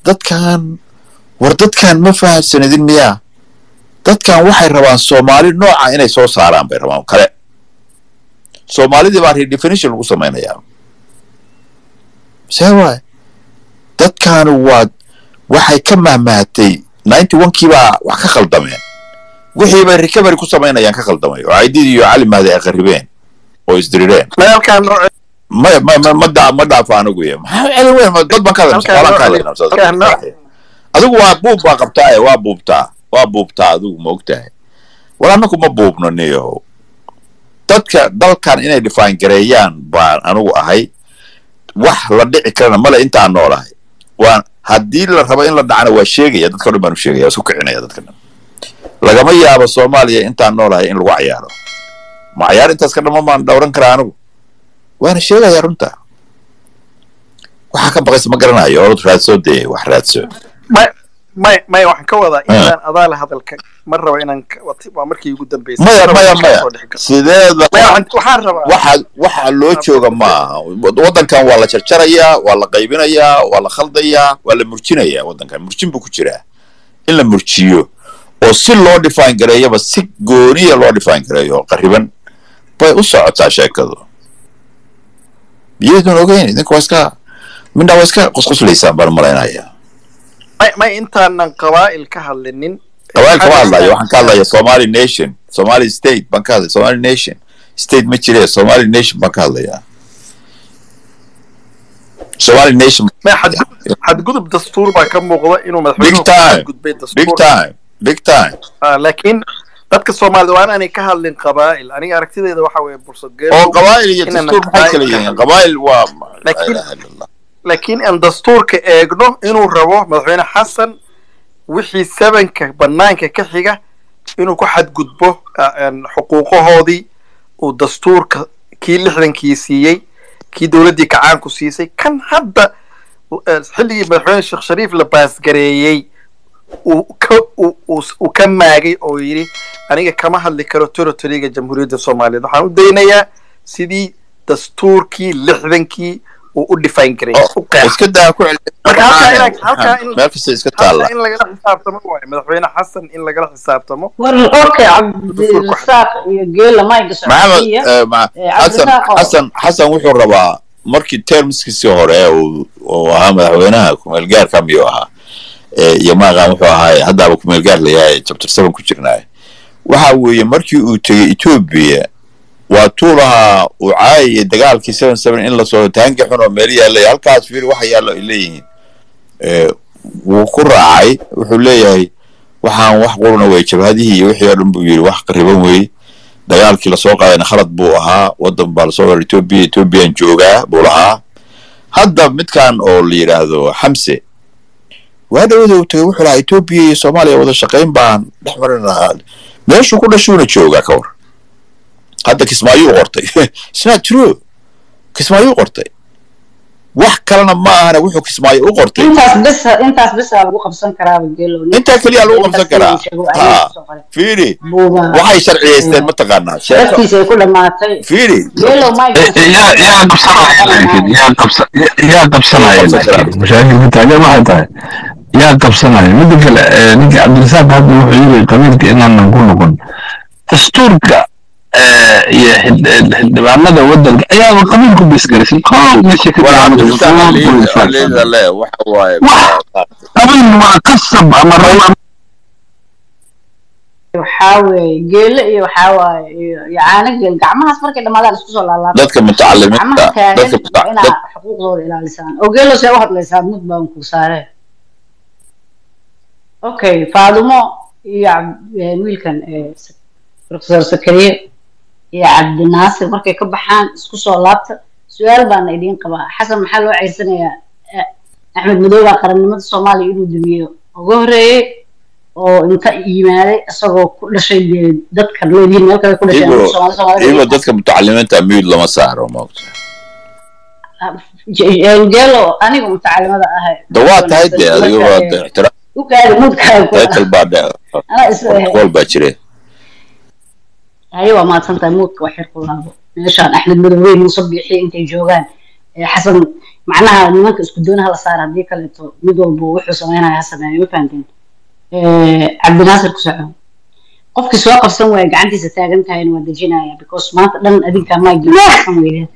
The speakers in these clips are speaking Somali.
dadkan war dadkan ma fahamsanidin miyaa dadkan waxay rabaan soomaali nooca inay soo saaraan bay rabaan kale soomaalidii baa redefinition lagu samaynayaa see waay dadkaanu waa waxay ka mahmahatay ninety one kii baa wax ka khaldameen wixii bay recovery ku samaynayaan ka khaldamay oo caydidii iyo cali mahdi ay qarribeen oo isdirireen halkaan nooc ma ma ma ma daa ma dhaafo anigu iyo maxaa celin weyn ma dad baan ka hadlayna Halkaan shaqaalaan ka nooc- hadlayna halkaan nooc- adigu waa buub baa qabtaa ee waa buubtaa waa buubtaa adigu ma ogtahay war annagu ma buubno niyo dadka dalkan inay define gareeyaan baan anigu ahay wax la dhici karana male intaan noolahay waan haddii la rabo in la dhacana waa sheegaya dadka o dhan baan u sheegaya waa isku kicinaya dadka dhan lagama yaabo soomaaliya intaan noolahay in lagu cayaaro ma cayaar intaas ka dhama maan dhowran karaa anigu waana sheegaya runta waxaa ka baqaysa ma garanayo orod raadso dee wax raadso may may may waxaan ka wadaa Ah. inaan adaa la hadalka ma rabo inaan ka- wat- waa markii ugu dambeysay maya Ma rabo maya inaan maya soo dhex galo. sideeda Maya, waxaan- waxaan rabaa waxa waxa loo jooga maaha waddankan waa la jarjarayaa waa la qaybinayaa waa la khaldayaa waa la murjinayaa waddankan murjin buu ku jiraa in la murjiyo oo si loo define gareeyaba si gooniya loo define gareeyo oo qariban bay u socotaa sheekadu miyaydun ogeyn idinka waa iska midna waa iska qusquslaysaan baan malaynaya may may intaanan qabaa'il ka hadlinin qabaayil kama hadlayo waxaan ka hadlaya somali nation somali state baan ka hadlaya somali nation state ma jire somali nation baan ka hadlayaa somali nation may xadgudub xadgudub dastuur baa ka muuqda inuu madaxweynuhu Big time. xadgudbay big dastuur time big time Ah, laakiin dadka soomaalida waa inaanay ka hadlin qabaa'il aniga aragtidayda waxa weeye bursadgeed oo qabaayil iyo Inaan dastuur maxay kala qabaa'il ka yihiin hadlo. qabaayil waa la Laakiin- ilaha illa allah laakiin aan dastuurka eegno inuu rabo madaxweyne xasan wixii sevenka banaanka ka xiga inuu ku xadgudbo ah, een, xuquuqahoodii uu dastuurka kii lixdankii siiyey kii dowladdii kacaanku siisay kan hadda eh, xilligii madaxweyne sheekh shariif la baasgareeyey uu ka uu- uu- uu ka maagay oo yidhi aniga kama hadli karo territoryga jamhuuriyadda soomaaliyeed waxaan u daynayaa sidii dastuurkii lixdankii uu u define gareeyey u qeexay iska daa ku celi Marka halkaa in- halkaa in- meel kasta iska Hadda taalla in lagala xisaabtamo waaye madaxweyne xasan in lagala xisaabtamo war okay cabdirasaaq iyo geela mayga maxamed socodsiiya eh, ma- Eh, xasan cabdirasaaq oo- xasan xasan wuxuu rabaa markii termskiisii hore uu uu ahaa madaxweynaha kumeel gaarka miyuu ahaa Eh, iyo maaqan wuxuu ahaa haddaaba kumeel gaar layahay chapter seven ku jirnaay waxa weeye markii uu tegey etoobiya waa tuu lahaa uu caayaya dagaalkii seven seven in lasoo taangi xun oo meel yaallay halkaas fiir waxa yaallo ay leeyihiin Eh, wuu ku raacay wuxuu leeyahay waxaan wax quruna wey jabhadihii iyo wixii oo dhan buu yidhi wax qariban wey dagaalkii lasoo qaadayna khalad buu ahaa waddan baa lasoo waray etoobiya etoobiyaan joogaa buu lahaa hadda midkan oo la yidhaahdo xamse waa dhawada uu tagay wuxuu lahaa etoobiya iyo soomaaliya wada shaqayn baan dhex marin lahaa meeshuu ku dhashuuna joogaa ka war hadda kismaayuu qortay It's not true kismaayuu qortay wax kalena ma ahana wuxuu kismaayo u qortay intaas bis intaas bis aa lagu qabsan karaa geelo intaa keliya lagu qabsan karaa ha fiiri waxay sharciyeysteen mataqaanaa sheeko laftiisa ay ku dhamaatay fiiri geelo mayga yaa yaa qabsanaya laakiin yaa qabsa yaa qabsanaya laakiin mashaakilka taagan waxay tahay yaa qabsanaya midda kale eh, ninka cabdirasaaq hadda wuxuu yiri qabiilka inaanan ku noqon dastuurka eh, iyo xildh- xildhibaanada wadanka ayaaba qabiilku bisgarisan kow meesha ka leeda le waxa waaye qabiil waa qasab ama raba waxaa weeye geelo iyo waxaa waaye iyo iyo caano geel gacmahaas markay dhamaadaan isku soo laalaabaan dadka mutacalimiinta gacmaha taagan dadka waa muta- inaa dad- xuquuqdooda ilaalisaan oo geelo see u hadlaysaa mud baan ku saaree okay faadumo iyo Cab- eh, wiilkan eh, Sa- professor sakariye iyo cabdinaasir markay ka baxaan isku soo laabta su-aal baana idiin qabaa xasan maxaa loo ceysanayaa Eh, axmed madoobe qarannimada soomaaliya inuu dumiyo uga horeeyey oo inta yimaaday isagoo ku dhashay dee dadka leedihiin meel kale ku dhashay Iyago- Soomaali- Soomaalida iyagoo dadka mutacalimiinta miyud lama saaro maogta geelo aniga mutacalimada ahay da waa tahay dee adiga waa Marka, eh, ixtiraam u kaadi mudkaaga ku title baa dhe anaa is qool baa jire haye waa mahadsantahay muudka wax yar ku laabo meeshaan axmed madowey muuse biixi intay joogaan Eh, xasan macnaha nimanka isku doonaha la saara haddii kaleeto mid walba wuxuu sameynaya ha sameeyo ma fahanteen cabdinaasir ku soco qofkii soo qabsan waaya gacantiisa taagan tahayna waa dejinaya because maanta dhan adinka maa qabsan weydeed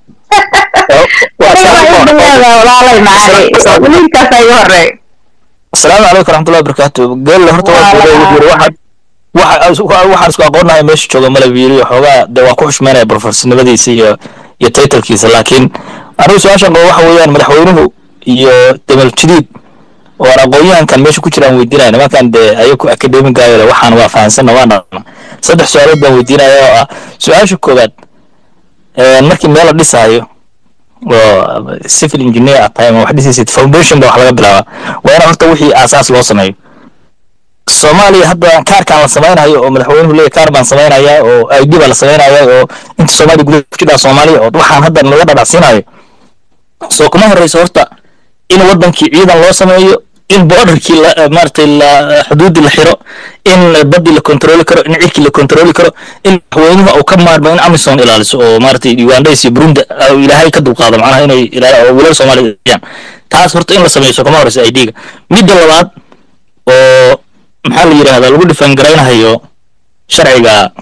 walaalay macali wiilkaas igu horeey asalaamu calaykum waraxmatullahi wabarakaatu geelle horta waa kuulee wuxuu yiri waxaan waxa- waxaan isku aqoonnahay meesha jooga malab yiri xoogaa dee waa ku xushmeynaya profesornimadiisa iyo iyo taytalkiisa laakiin anigu su-aashan qabo waxa weeyaan madaxweynuhu iyo demal jadiid oo aan aqoon-yahankan meesha ku jiraan weydiinaya nimankan dee ayaku akademigaayo waxaan waa fahansanna waan dhaqna saddex su-aalood baan weydiinaya oo ah su-aasha koowaad een, markii meel la dhisaayo oo civil engineer aad tahay ama wax dhisaysid foundation ba wax laga bilaabaa waa in horta wixii aasaas loo sameeyo soomaaliya hadda kaarkaan la samaynayo oo madaxweynuhu leeyahy kaar baan samaynaya oo id baa la samaynaya oo inta soomaaliya gudaha ku jidhaa soomaaliya oo waxaan hadda laga dhadhacsiinayo soo kuma horeyso horta in wadankii ciidan loo sameeyo in borderkii la maaragtay la xuduudii la xiro in badii la kontrooli karo in cirkii la kontrooli karo in madaxweynuhu uu ka maarmo in amison ilaaliso oo maaragtay ugandais iyo burundi ah, ilaahay ka dulqaado macnaha inay ilaali oo wiilal soomaaliya ilaaliyaan taas horta in la sameeyo soo kuma horeyso idga midda labaad oo maxaa la yidhahdaa lagu dhifan garaynayo sharciga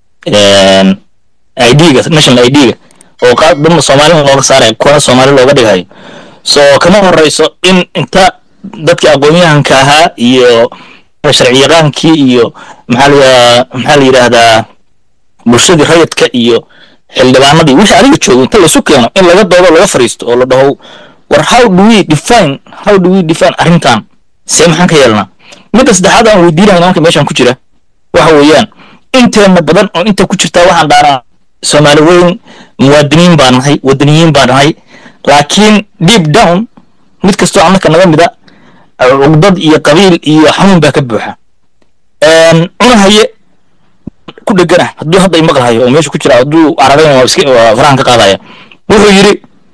idga national idga oo qaad dadna soomaali looga saaraya kuwana soomaali looga dhigayo so kama horeyso in inta dadkii aqoon-yahanka ahaa iyo sharci yaqaankii iyo maxaa la maxaa la yidhaahdaa bulshadii rayidka iyo xildhibaanadii wixii adiga joogo inta laysu keeno in laga doodo laga fariisto oo la dhaho war how do we define how do we define arrintan see maxaan ka yeelnaa midda saddexaad aan weydiinaya nimanka meeshan ku jira waxa weeyaan inteena badan oo inta ku jirtaa waxaan dhaanaa soomaali weyn muwaadiniin baan nahay wadaniyiin baan nahay laakiin deep down mid kastoo annaka naga mida cugdad iyo qabiil iyo xanuun baa ka buuxa cunahaye ku dhegana hadduu hadda imaqlahayo oo meesha ku jira hadduu cararayn waa iska waa farahan ka qaadaya wuxuu yidhi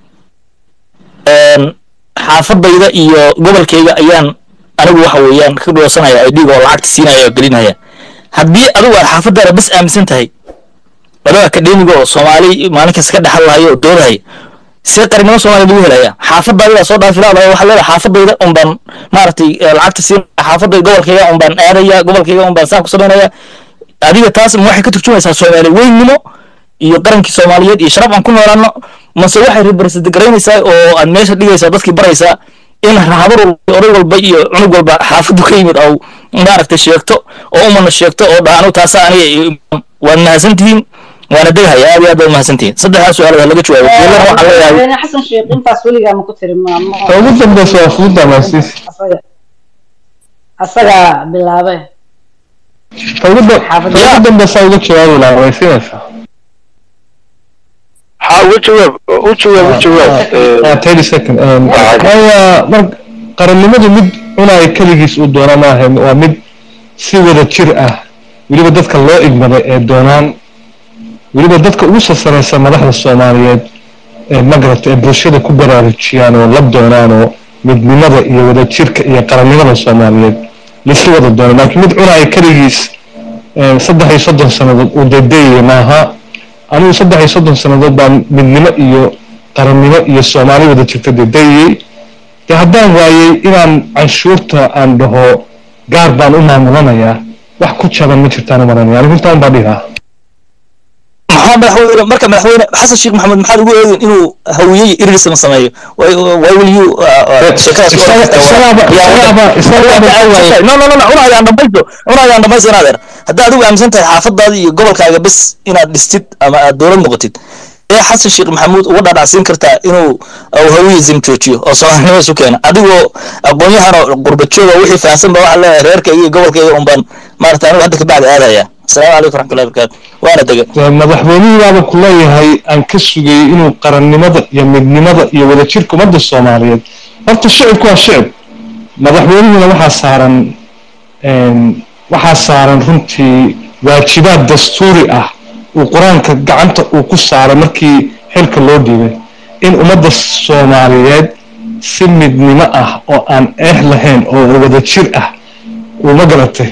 xaafadayda iyo gobolkayga ayaan anigu waxa weeyaan ka dhoosanaya idhiga oo lacagta siinaya oo gelinaya haddii adigu aad xaafadaada bas aaminsan tahay laba akademiga oo soomaali maalin kasta ka dhexal lahayo oo doodahaya see qarinimo soomaaliya lagu helaya xaafadaadi baa soo dhaafi laadaya waxaa leedahay xaafadayda un baan maaragtay eh, lacagta siin xaafadayda gobolkayga un baan aadaya gobolkayga un baan saan ku samaynaya adiga taas ma waxay ka turjumaysaa soomaali weynimo iyo qarankii soomaaliyeed iyo sharaf aan ku noolaano mase waxay represent garaynaysaa oo aad meesha dhigaysaa dadkii baraysaa in habar walba oday walba iyo cunug walba xaafadu ka yimid au maaragtay sheegto oo umana sheegto oo dhaanu taasa aniga waad mahadsantihiin waana degahaya aad iyo aad baad mahadsantihiin saddexdaas su-aalood laga jawaabo geelana waxaa leeyahay madaxweyne xasan sheekh intaas weligaa ma ku tiri ma ma- ta ugu dambeysa waa fududa maasiis asaga asagaa bilaabay ta ugu da- ta ugu dambeysa uga jawaabi lahaa way siinaysaa ها وجواب وجواب وجواب Ah, 30 second Um, waayo mar qarannimadu mid cunaya keligiis uu doona maaha waa mid si wada jir ah weliba dadka loo igmaday ee doonaan weliba dadka ugu sasaraysa madaxda soomaaliyeed ee magarata ee bulshada ku baraarujiyaan oo la doonaan oo midnimada iyo wada jirka iyo qarannimada soomaaliyeed laisla wada doono laakiin mid cunaya keligiis eh, saddex iyo soddon sannadood uu daydayaya maaha anigu saddex iyo soddon sannadood baan midnimo iyo qarannimo iyo soomaali wada jirta daydayayey dee haddaan waayey inaan canshuurta aan dhaho gaar baan u maamulanayaa wax ku jaban ma jirtaan u maranaya anigu intaan baa dhigaa maxaa madaxweyne marka madaxweyne xasan sheekh maxamed maxaad ugu eegin inuu hawiyey irisma sameeyo why why will you sheekadaas ku isaga- orkestra- isagaaba- yaa- isagaaba- isagaaba yaa- waayey. no no no no cunayaan dhamaysto cunayaan dhamaysto inaad er haddaa adigu aaminsan tahay xaafadaada iyo gobolkaaga bes inaad dhistid ama aad dowlad noqotid ee xasan sheekh maxamuud uga dhadhacsiin kartaa inuu uu hawiyism joojiyo oo soomaalinimo isu keeno adigoo aqoon-yahan oo qurbajooga wixii fahamsan ba waxaa leeyahay reerkayga iyo gobolkayga un baan maarata anigu hadda kabacdi aadaya asalaamu calaykum raxmatullahi barakaatu waana dega Dee madaxweynihii baaba ku leeyahay aan ka sugayey inuu qarannimada iyo midnimada iyo wadajirka ummadda soomaaliyeed horta shicibku waa shicib madaxweynihina waxaa saaran een, waxaa saaran runtii waajibaad dastuuri ah uu qur-aanka gacanta uu ku saaray markii xilka loo dhiibay in ummadda soomaaliyeed si midnimo ah oo aan eex lahayn oo wadajir ah uu ma garatay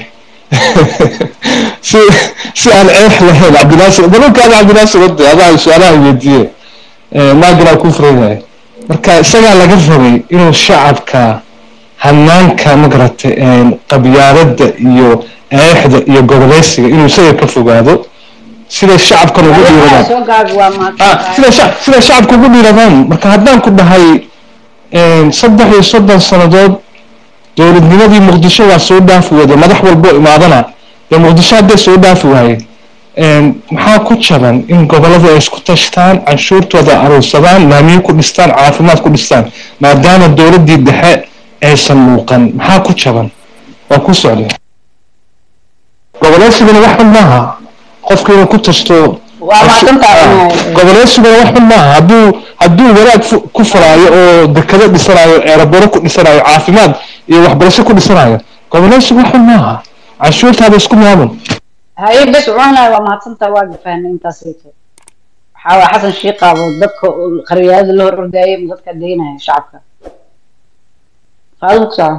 si si aan eex lahayn cabdinaasir dalalkaada cabdinaasir wade adaa su-aalaha weydiiye maaginaa ku furan yahay marka isagaa laga rabay inuu shacabka hanaanka magarata qabyaaladda iyo eexda iyo goboleysiga inuu isaga ka fogaado sida shacabkan ugu dhiiradaan soo gaag waa Ah, mahadsantahay sida shac- sida shacabka ugu dhiiradaan marka haddaan ku dhahay saddex iyo soddon sannadood dowladnimadii muqdisho waa soo dhaafi wada madax walbo imaadana dee muqdisho hadday soo dhaafi waaye maxaa ku jaban in gobollada ay isku tashtaan canshuurtooda aruursadaan laamiyo ku dhistaan caafimaad ku dhistaan maadaama dowladdii dhexe aysan muuqan maxaa ku jaban waa ku socday goboleysiguna wax xun maaha qofka inuu ku tashto waa mahadsantahay goboleysiguna wax xun maaha hadduu hadduu wanaag fu- ku furaayo oo dekado dhisanayo ereboro ku dhisanayo caafimaad iyo waxbarasho ku dhisanayo goboleysigu wax xun maaha canshuurtaada isku maamul haye bes cunahay waa mahadsantahay waa gafaanay intaas ayto waxaa waa xasan shiiqaabo dadka qaryaalada la hor ordaayay ma dadka daynaya shacabka qaado ku socon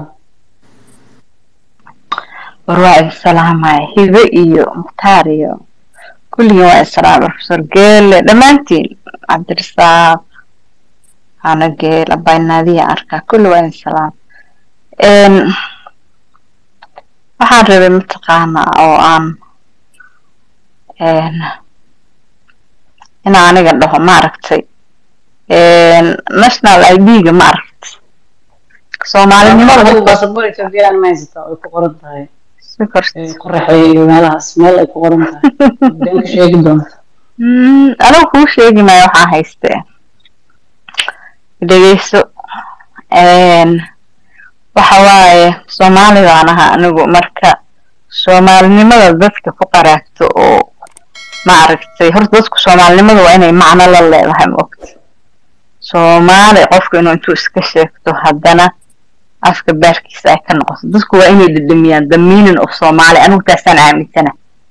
war waa isalaamaya hibe iyo mukhtaar iyo kulligin waa isalaam professor geele dhammaantiin cabdirasaaq hana geel abaynaadiya arkaa kulli waa isalaam waxaan rabay mataqaanaa oo aan in aniga dhaho maaragtay national id-ga maaragtay soomaalinimada adigu marka basaboor ethoobiyan ma haysataa ay ku qoran tahay si korsi ee qoraxay iyo meelahaas meel ay ku qoran tahay been ka sheegi doonta Mm, anigu kuu sheegi maayo waxaa haystee dhegeyso Een, waxa waaye soomaali baan ahaa anigu marka soomaalinimada dadka ku qaraagto oo maaragtay horta dadku soomaalinimada waa inay macno la leedahay maogta soomaali qofku inuu intuu iska sheegto haddana afka baarkiisa ay ka noqoto dadku waa inay dhedhamiyaan the meaning of soomaali anigu taasaan aaminsana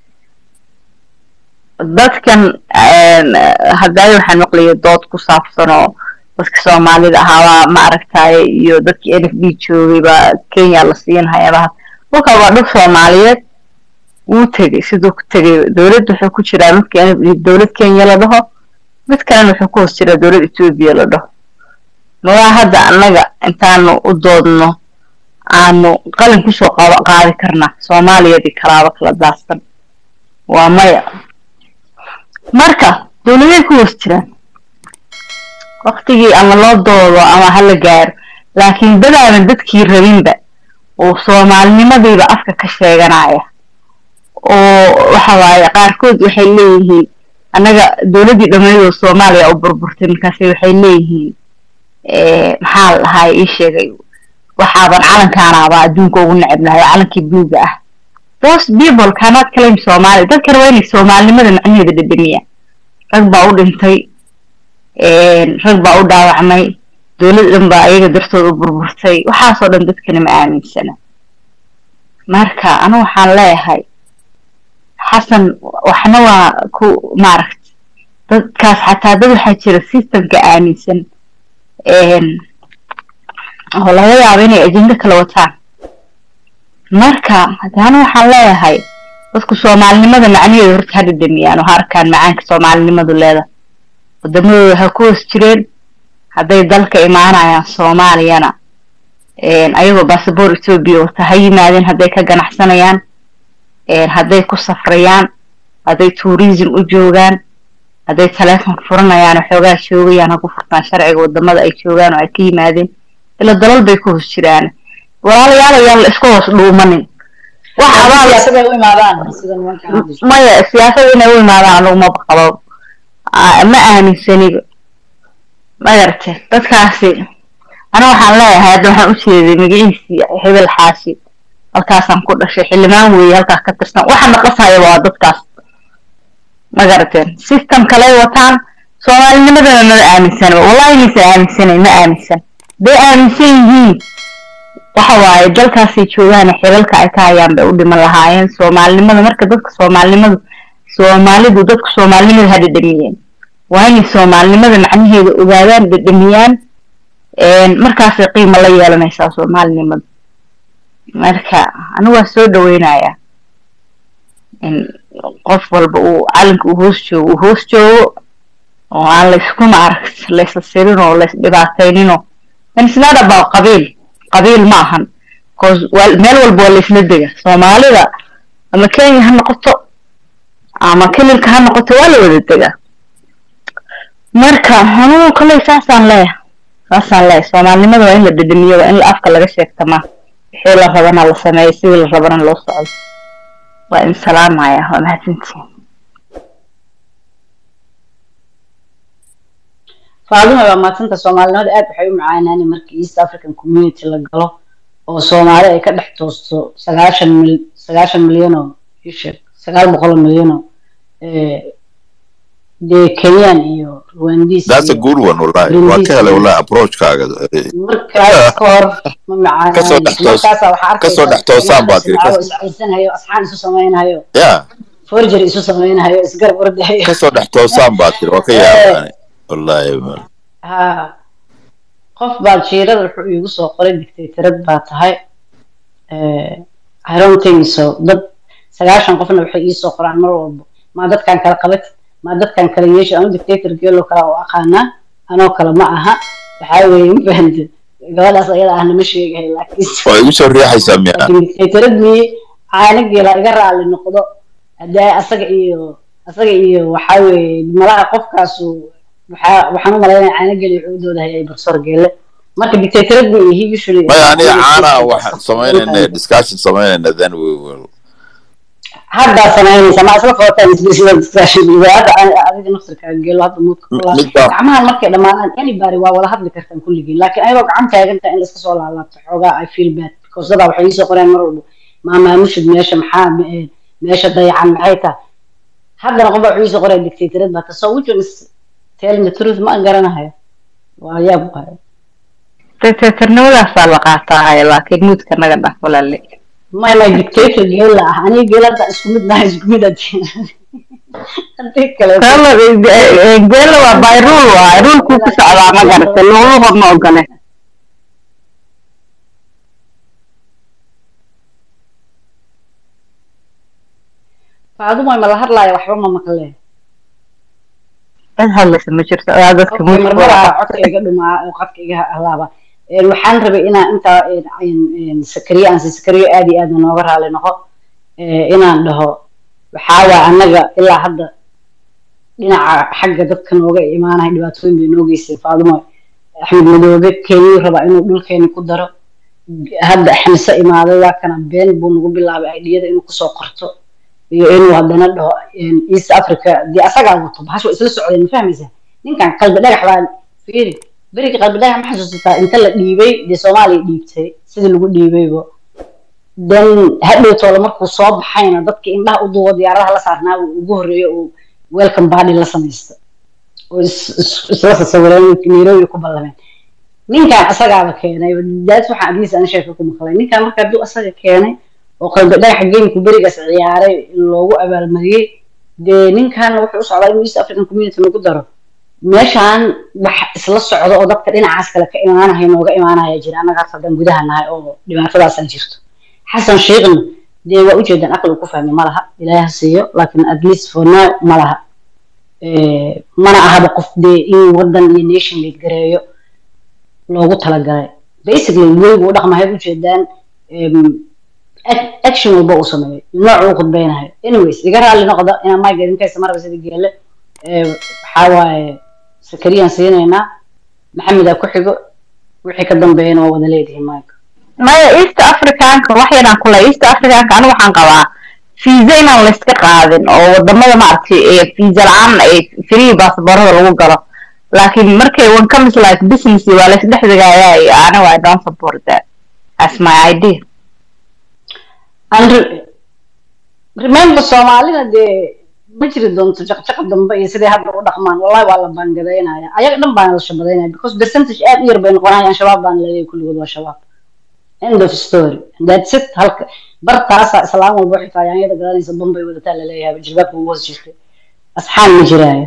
dadkan hadaayo waxaan maqlayay dood ku saabsan oo dadka soomaalida ahaabaa ma aragtaye iyo dadkii n f d joogay baa kenya la siin hay-adaha dhulka waa dhul soomaaliyeed wuu tegey siduu ku tegay dowlad wuxuu ku jiraa midka n f d dowlad kenya la dhaho mid kalena wuxuu ku hoos jiraa dowlad etoobiya la dhaho magaa hadda annaga intaanu u doodno aanu qalin kusoo qaba qaadi karnaa soomaaliyadii kalaaba kala daadsan waa maya marka dowladay ku hoos jiraan waktigii ama loo doodo ama hala gaaro laakiin dadaaban dadkii rabinba oo soomaalinimadiiba afka ka sheeganaya oo waxa waaye qaarkood waxay leeyihiin annaga dowladdii dhammaydoo soomaaliya u burburtay markaasi waxay leeyihiin maxaa la dhahaa ii sheegay waxaaban calankaanaaba adduunka ugu necebnahay oo calankii buluuga ah those people cannot claim Somali dad kale waa inay soomaalinimada macnaheeda dhedhamiyaan rag baa u dhintay rag baa u dhaawacmay dowlad dhan baa ayaga dartood u burburtay waxaasoo dhan dadkana ma aaminsana marka anu waxaan leeyahay xasan waxna waa ku maaragta dadkaas xataa dad waxaa jira systemka aaminsan oo laga yaabo inay ajendo kala wataan marka hadana waxaan leeyahay dadku soomaalinimada macnaheeda horta ha dhedhamiyaan oo ha arkaan macaanka soomaalinimadu leedahay wadamadooda ha ku hoos jireen hadday dalka imaanayaan soomaaliyana ayagoo basaboor etoobiya wata ha yimaadeen hadday ka ganacsanayaan hadday ku safrayaan hadday tourism u joogaan hadday taleefon furanayaan oo xoogaa joogayaan ha ku furtaan sharciga wadamada ay joogaan oo ay ka yimaadeen ila dalal bay ku hoos jiraan walaalayaal ayaan la iska hoos dhuumanin wax abaa siyaasaday u imaadaan sida nimankan hadda jooga. maya siyaasada inay u imaadaan aniguma qabo Ah, ma aaminsaniba magarate dadkaasi aniga waxaan leeyahay hadda waxaan u jeeday magaciisii hebel xaashi halkaasaan ku dhashay xildhibaan weeye halkaas ka tirsan waxa naqasaya waa dadkaas magarateen system kale wataan soomaalinimadana mala aaminsanaba wallahi maysa aaminsanayn ma aaminsan bay aaminsan yihiin waxa waaye dalkaasay joogaan xilalka ay ka hayaan bay u dhiman lahaayeen soomaalinimada marka dadka soomaalinimadu soomaalidu dadku soomaalinimada ha dhedhamiyeen waa inay soomaalinimada macnaheeda ogaadaan dhedhamiyaan markaasay qiimo la yeelanaysaa soomaalinimada marka anigu waa soo dhaweynayaa in qof walba uu calanka uu hoos joogo uu hoos joogo oo aan laysku maaragt laysla sirin oo lays dhibaatayninoo and it's not about qabiil qabiil ma ahan cause waa meel walba waa laysla dega soomaalida ama kenya ha noqoto ama kelilka ha noqoto waa la wada degaa marka anugu koley saasaan leeyahay saasaan leeyahay soomaalinimada waa in la dhedhemiyo waa in la afka laga sheegtamaa wixii la rabana la sameeyo sidii la rabana loo socdo waa in salaamaya waa mahadsantihin faaduma waa maadsanta soomaalinimada aad waxay u macaanaani markii east african community la galo oo soomaali ay ka dhex toosto sagaashan mil sagaashan milyan oo isheeg sagaal boqol oo milyan oo eh, dee kenyan iyo rwandis that's a iyo good one wallahi waa Burundi ka helay iyo- wallahi approachkaaga Eh, markaas ka hor ma Kasoo macaanaan dhex toos- markaasa waxaa kasoo dhex toosaan baad tiri, kas- iscaysanayo asxaan isu samaynayo yeah forgery isu samaynayo isgarab ordayo kasoo dhex toosaan baad tiri waa ka yaabaan wallahi ha qof baa jiirada wuxuu iigu soo qoray dictatorad baa tahay Eh, I don't think so dad sagaashan qofna waxay ii soo qoraan mar walbo maa dadkan kala qabat maa dadkan kala yeesha anu dictator geelo kala oo aqaanaa anoo kale ma aha waxaa weeye ma fahamte gabadhaas ayada ahna ma sheegahay laakiin waa igu soo riixaysaa miyaa laakiin dictatorad mii caana geela iga raali noqdo hadee asaga iyo asaga iyo waxaa weeye malaha qofkaasu waxaa waxaan u malaynaya caana geela wuxuu u doodahay ay barsoor geele marka dictatorad ma ihi usually maya aniga caana waxaan samaynayna discussion samaynayna then we will haddaa samaynaysa ma isla qabataan isbisida discussion hadda adiga naftirkaa geelo hadda muudka Mi- kulaa midbaa gacmahan markay dhammaadaan anybody waa wada hadli kartaan kulligiin laakiin ayagoo gacan taagantaa in laiska soo laalaabto xoogaa i feel bad because dadaa waxay iisoo qoreen mar walba maa maamushid meesha maxaa me- meesha dayacan maxay tahay haddana qof baa wuxuu iisoo qoraya dictatorad baa ta so which one is telling the truth ma garanahayo waa yaab waayo dictatornimadaasaa la qaataa laakiin muudka naga dhah walaale may may dictator geela ah aniga geelada isku mid nahay isku mid hadii hadii kale Kala- eh, geela waa by rule waay rulkuu ku socdaa ma garata luguhu ma ogole faaduma ma la hadlaaya waxba ma maqleen cid hadlaysa ma jirto adaa dadka Okay, muudka marmara waa codka iga dhumaa oo qadka iga halaaba Een, waxaan rabay inaan intaa een, een, een, sakariye aan si sakariye aad iyo aad nooga raali noqo Ee, inaan dhaho waxaa waa annaga ilaa hadda dhinaca xagga dadka nooga imaanaya dhibaatooyin bay noo geystay faadumo axmed madoobe kenyuu rabaa inuu dhulkeeni ku daro hadda xamse imaaday waa kana been buu nagu bilaabay aidiyada inuu kusoo qorto iyo inuu haddana dhaho een, east africa dee asagaa wato bahasha waa isla socdeen ma fahmaysaa ninkan qalbi dhagax baa fiiri berigi qalbi dhagax ma xasuusataa inta la dhiibay dee soomaaliya dhiibtay sidii lagu dhiibaybo dan hadhowtoola markuu soo baxayna dadka indhaha u duubo diyaaradaha la saarnaa uu ugu horreeyo uu welcome body la samaysta oo is- is- isla sasawireen nairobi ku ballameen ninkan asagaaba keenay daas waxaan adliis aan sheeka ku maqlay ninkan marka hadduu asaga keenay oo qalbi dhagaxa geemku berigaas ciyaaray loogu abaalmariyey dee ninkan wuxuu u socdaa inuu east african community lagu daro meeshaan wax isla socdo oo dadka dhinacaas kale ka imaanaya nooga imaanaya jira annagaas haddaan gudaha nahay oo dhibaatadaasaa jirto xasan sheekhna dee waa ujeedaan aqli ku fahmay ma laha ilaahi ha siiyo laakiin at least for now ma laha Eh, mana ahaba qof dee in wadan iyo nation lead gareeyo loogu talagalay basically weygu u dhaqmahay ujeedaan em, ac- action walba uu sameeyo nooc uu khudbeynayo anyways iga raalli noqda inaan mayga idinkaysa maraba sida geele Eh, waxaa waaye sakariyaan siinaynaa maxamedaa ku xigo wixii ka dambeeyana waa wada leedihiin mayga maya east africanka wax yaraan kule east africanka anigu waxaan qabaa fiisa inaan layska qaadin oo wadamada maaragtay ee fiisa la-aan ay free basaboorada lagu galo laakiin markay one comes like business waa laysdhex degayaa anigu i don't support that as my idea And re- remember soomaalida dee ma jiri doonto jaqjaqa dambe iyo siday hadda u dhaqmaan wallahi waa la baangadaynaya ayaga dhan baana la shabadaynaya because percentage aad u yar bay noqonayaan shabaab baana laleeyahay kulligood waa shabaab end of story And that's it halka bartaasa islaam walba waxay tahay yaanyada garanaysa bombay wadataa laleeyahay jilbaabka ugu hoos jirtay asxaan ma jiraayo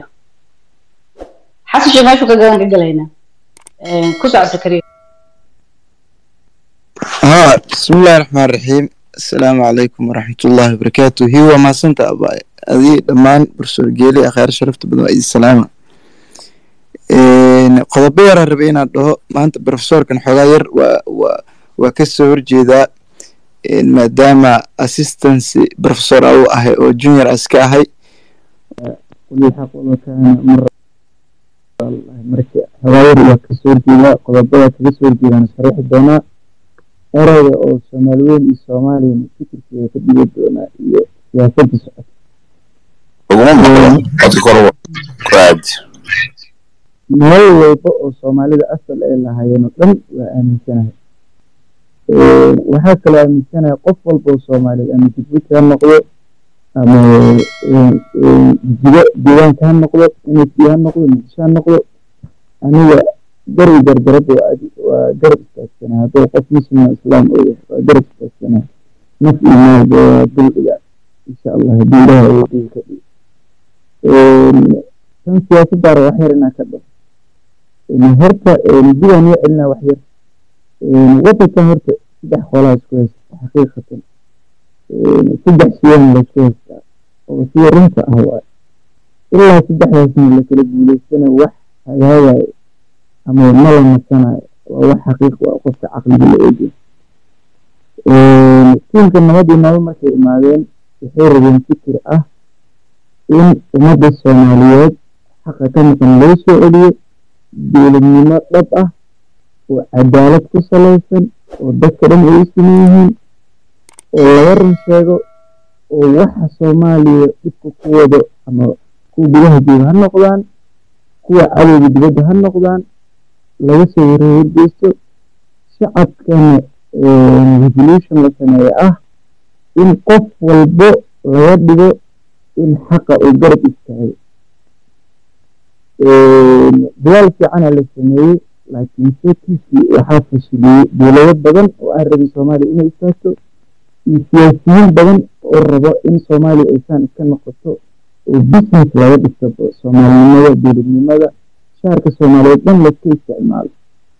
xasan sheekh meeshuu ka gadan ka gelaynaa Eh, ku socodsa kariya ها بسم الله الرحمن الرحيم السلام عليكم ورحمة الله وبركاته هو ما سنت أبا أذي دمان برسول جيلي أخير شرفت بدو أي السلامة qodobo yaraan rabay inaan dhaho maanta profesorkan xoogaa yar waa waa waa ka soo horjeedaa maadaama assistancy professor a u ahay oo junior as ka ahay marka xoogaa yar waa kasoo horjeedaa qodobada kaga soo horjeedaan sharaxi doonaa erayga oo soomaali weyn iyo soomaaliyana fikirkeeda ka dhigi doonaa iyo siyaasadda socota uguma maqlo codka kor ku aad meel walba oo soomaalida asal ay lahaayeen oo dhan waa aaminsanahay waxaa kaloo aaminsanahay qof walba oo soomaaliyeed ama dugbuti ha noqdo ama jigo deegaanka ha noqdo nsd ha noqdo muqdisho ha noqdo aniga garbi gardarada waa garab istaagsanaa hadduu qof muslima islaam oo yahay waa garab istaagsanaa naf iyo maalba waa duldiga insha allah haddii ilaah awoodiisa ka dhigo tan siyaasaddaara wax yar inaa ka dhao horta dibaan iyo celinaa wax yar wadankan horta saddex qolaa isku haysta xaqiiqatan saddex shiyaan laisku haystaa oo sida runta ah waay ilaa saddexdaasna lakala guulaystana wax hagaagayo ama ma la nasanayo waa wax xaqiiq waa qofka caqliga la eegay tiimka nabad iyo nabad markay imaadeen waxay rabeen fikir ah in ummadda soomaaliyeed xaqa ka maqan loo soo celiyo dowladnimo dhab ah oo cadaalad ku salaysan oo dadka dhan ay u siman yihiin oo laga run sheego oo waxa soomaaliya dhibka ku wado ama kuwa gudaha jooga ha noqdaan kuwa cadowga dibadda ha noqdaan laga soo warhorgeysto shacabkana revolution la sameeye ah in qof walbo laga dhigo in xaqa uu garab istaago dadaal fiicana la sameeyey laakiin sekiisii waxaa fashiliyey dowlado badan oo aan rabin soomaaliya inay istaagto iyo siyaasiyiin badan oo rabo in soomaaliya aysaan iska noqoto oo business laga dhisto soomaalinimada dowladnimada shaarka soomaaliyeed dhan laska isticmaalo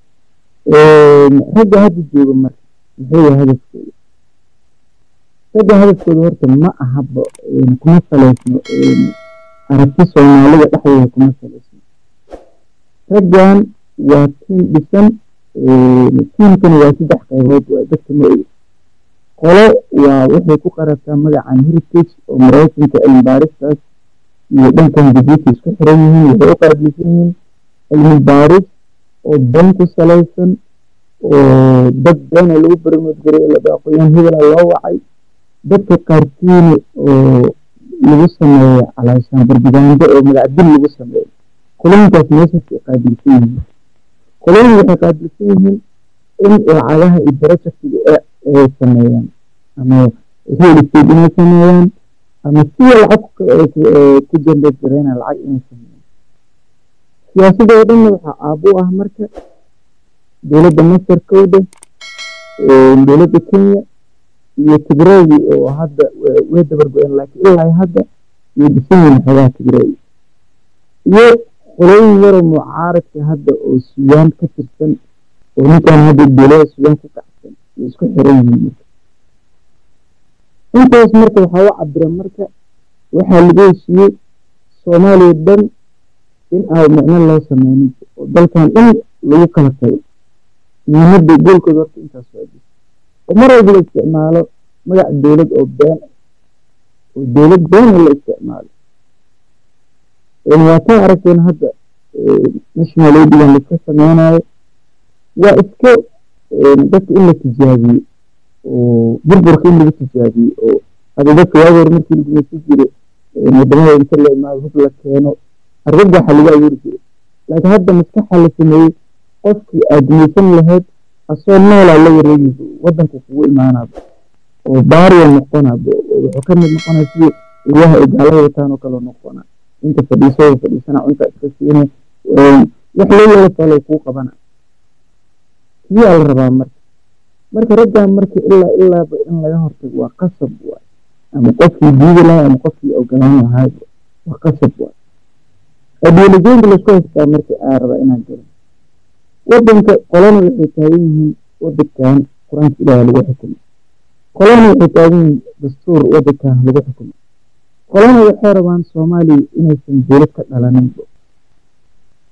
ragga hadda jooga marka muxuu yahay hadafkooda ragga hadafkooda horta ma ahaba kuma saleysno aragti soomaalida dhexdeeda kuma saleysno raggan waa tiim dhisan tiimkani waa saddex qaybood waa dadka ma oga qolo waa waxay ku qarabtaa magacan heritage oo maraykanka cilmi baaristaas iyo dhankan jabuuti isku xiran yihiin waxay u qaabilsan yihiin cilmi baaris oo dan ku salaysan oo dad beena lagu barmoodgaray la aqoon hebela loo wacay dadka qaarkiina oo lagu sameeyo calaashaan barbigaando oo magacdil lagu sameeyo kulooyinkaas meeshaas ay qaabilsan yihiin kulooyin waxay qaabilsan yihiin in lacagaha iyo projectiga ay sameeyaan ama real estate inay sameeyaan ama siya lacag ku generate gareyna lacag inay sameeyaan siyaasadda oo dhanna waxaa aabo u ah marka dowladda masar kowda dowladda kenya iyo tigraygi oo hadda way dabargo-een laakiin ilaa hadda iyo dhisan yihiin xoogaha tigraygi iyo qolooyin yaroo mucaaradka hadda oo sudaan ka tirsan oo ninkan hadda dowlada sudaan ku kacsan way isku xiran yihiin marka intaas marka waxaa u cabira marka waxaa lagu heshiiyey soomaaliya dhan in aan micno loo sameynin oo dalkan dhan lagu kala tago muhiimadda goolkooda horta intaas waa jir oo mar walba la isticmaalo magac dowlad oo been oo dowlad beena la isticmaalo waa taa aragteen hadda national aidigan laiska sameynayo waa iska dadka in la tijaabiye oo burburka in lagu tijaabiye oo hada dadka waagi hore markii lagumaysan jiray wadamada inta la imaado hub la keeno argagaxa lagu abuuri jiray laakiin hadda maskaxa la sameeyey qofkii aad gumaysan lahayd asoo noolaa la wareegayso wadanka kugu imaanaaba oo baariya noqonaaba wuxuu ka mid noqonaya sidii ilyaha ay gaalada wataan oo kaloo noqona inta fadhiisoo fadhiisana cunta iska siina wax loo yeelo falo kuu qabana kiyaa la rabaa marka marka raggan marka ilaa ilaaba in laga hortago waa qasab waay ama qofkii diidi lahay ama qofkii ogolaan lahay waa qasab waay ideolojiinka laisku haystaa marka aa rabaa inaan galo wadanka qolana waxay taagan yihiin wadankan qur-aanka ilaaha lagu xukumo qolana waxay taagan yihiin dastuur wadankan lagu xukumo qolana waxay rabaan soomaaliya inaysan dowlad ka dhalaninba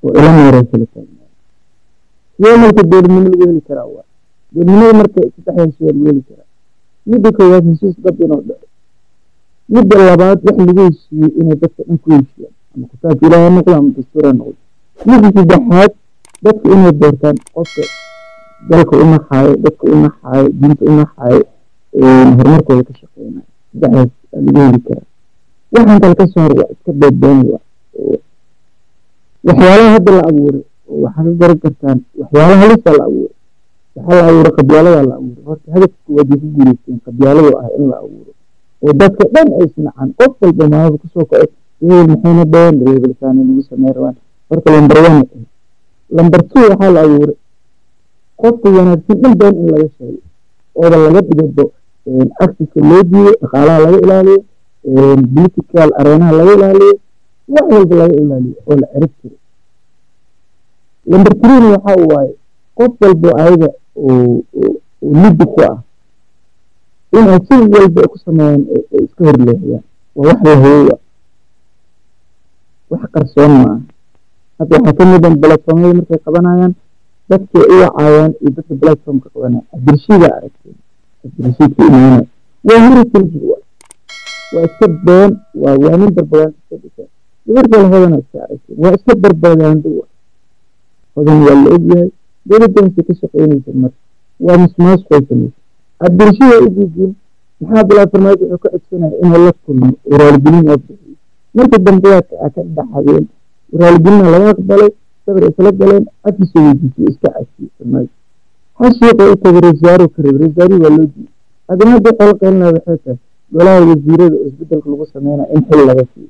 oo ila meeraysa la taagnaada sidee marka dowladnimo lagu heli karaa waa dowladnimada marka saddexdan shay lagu heli karaa midda koowaad heshiis dad inuu dhaco midda labaad wax lagu heshiiyey inay dadka dhan ku heshiiyaan ama kitaabka ilaaha noqdo ama dastuur ha noqdo midda saddexaad dadka inay doortaan qofka dalka u naxaayo dadka u naxaayo diinta u naxaayo horumarkooda ka shaqeynayo saddexdaas aa lagu heli karaa waxaan kale ka soo hor waa iska beedbeenaya waxyaalaha hadda la abuuray oo waxaa ka garan kartaan waxyaalaha halisa la abuuray waxaa la abuuray qabyaaladaa la abuuray horta hadafka koowaad way ku guuleysteen qabyaaladu ah in la abuuro oo dadka dhan ay isnacaan qof walba maalada kusoo kaco hebel maxayna dhaheen reebelsaani lagu samey rabaan horta lambar one ah lambar two waxaa la abuuray qofka wanaagsan dhan been in laga sheego ooba laga dhigado accesska loo diido dhaqaalaha laga ilaaliyo political areenaha laga ilaaliyo wax walba laga ilaaliyo oo la cirib tiro lambar threena waxa waaye qof walbo ayaga oo liddi ku ah in ay si walba ku sameeyaan ay iska horleexiyaan waa wax la hoowa wax qarsoon ma ah hadda waxaa ka mid ah platformyada markay qabanayaan dadkay u wacayaan iyo dadka platformka qabanaya abdirshiida aragteen abdirshiidka imaanaya waa heritage wa waa iska been waa waa nin barbagaando iska dhisa gabar kale hodana iska aragteen waa iska barbagaando wa hodan waa la ogyahay dowladdansay ka shaqeynaysa marka waa mismaasqoy samaysa abdirshiida u diidin maxaa bilaa farmaajo wuxuu ka codsanaya inuu la kulmo oo raaligelin oo bixiyo marka dambe waa ka dhaxadeen raaligelina laga aqbalay sabir isla galeen afkiisa weydiisay iska casiye farmaajo xashiiqa u tagay reesaaru ka reeb reesaaru waa loo diiday haddana hadda xol qeylina waxay tahay golaha wasiirada oo isbedelka lagu sameynaya in xil laga siiyo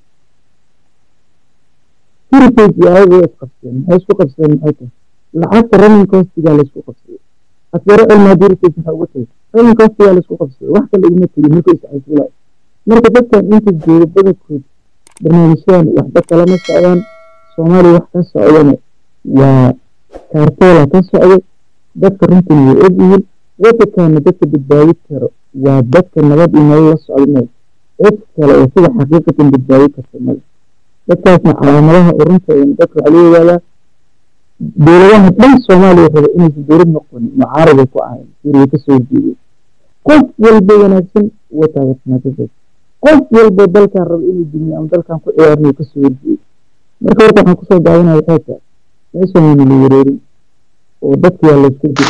heritage ayaga way isqabseen maxay isku qabseen maxay tahay lacagta running costigaa laysku qabsaday asgaro cilmi haddii heritage maxaa uga tagay running costigaa laysku qabsaday wax kale iguma tegin markuu iscasilayo marka dadkan inta jooga badankood barnaamijyadan waxba kalama socdaan soomaaliya wax ka socdana waa kaartoola ka socdo dadka runtan way ogyihiin waddankaana dadka badbaadi karo waa dadka nabad iyo nolol la socda meel cid kale oo sida xaqiiqatan badbaadi karta male dadkaasna calaamadaha oo runteedana dadka waxaa loo ogaadaa dowladaha dhan soomaaliya raba inaysan dowlad noqonin mucaarabay ku ahayn suriya kasoo horjeedeen qof walba wanaagsan uga taageersanaa qof walba dalkan raba inuu dumiyo ama dalkan ku ciyaarnayo kasoo horjeedo marka horta waxaan kusoo daawanaya waxay tahay meeshan wayna la wareerin oo dadka yaa layska jira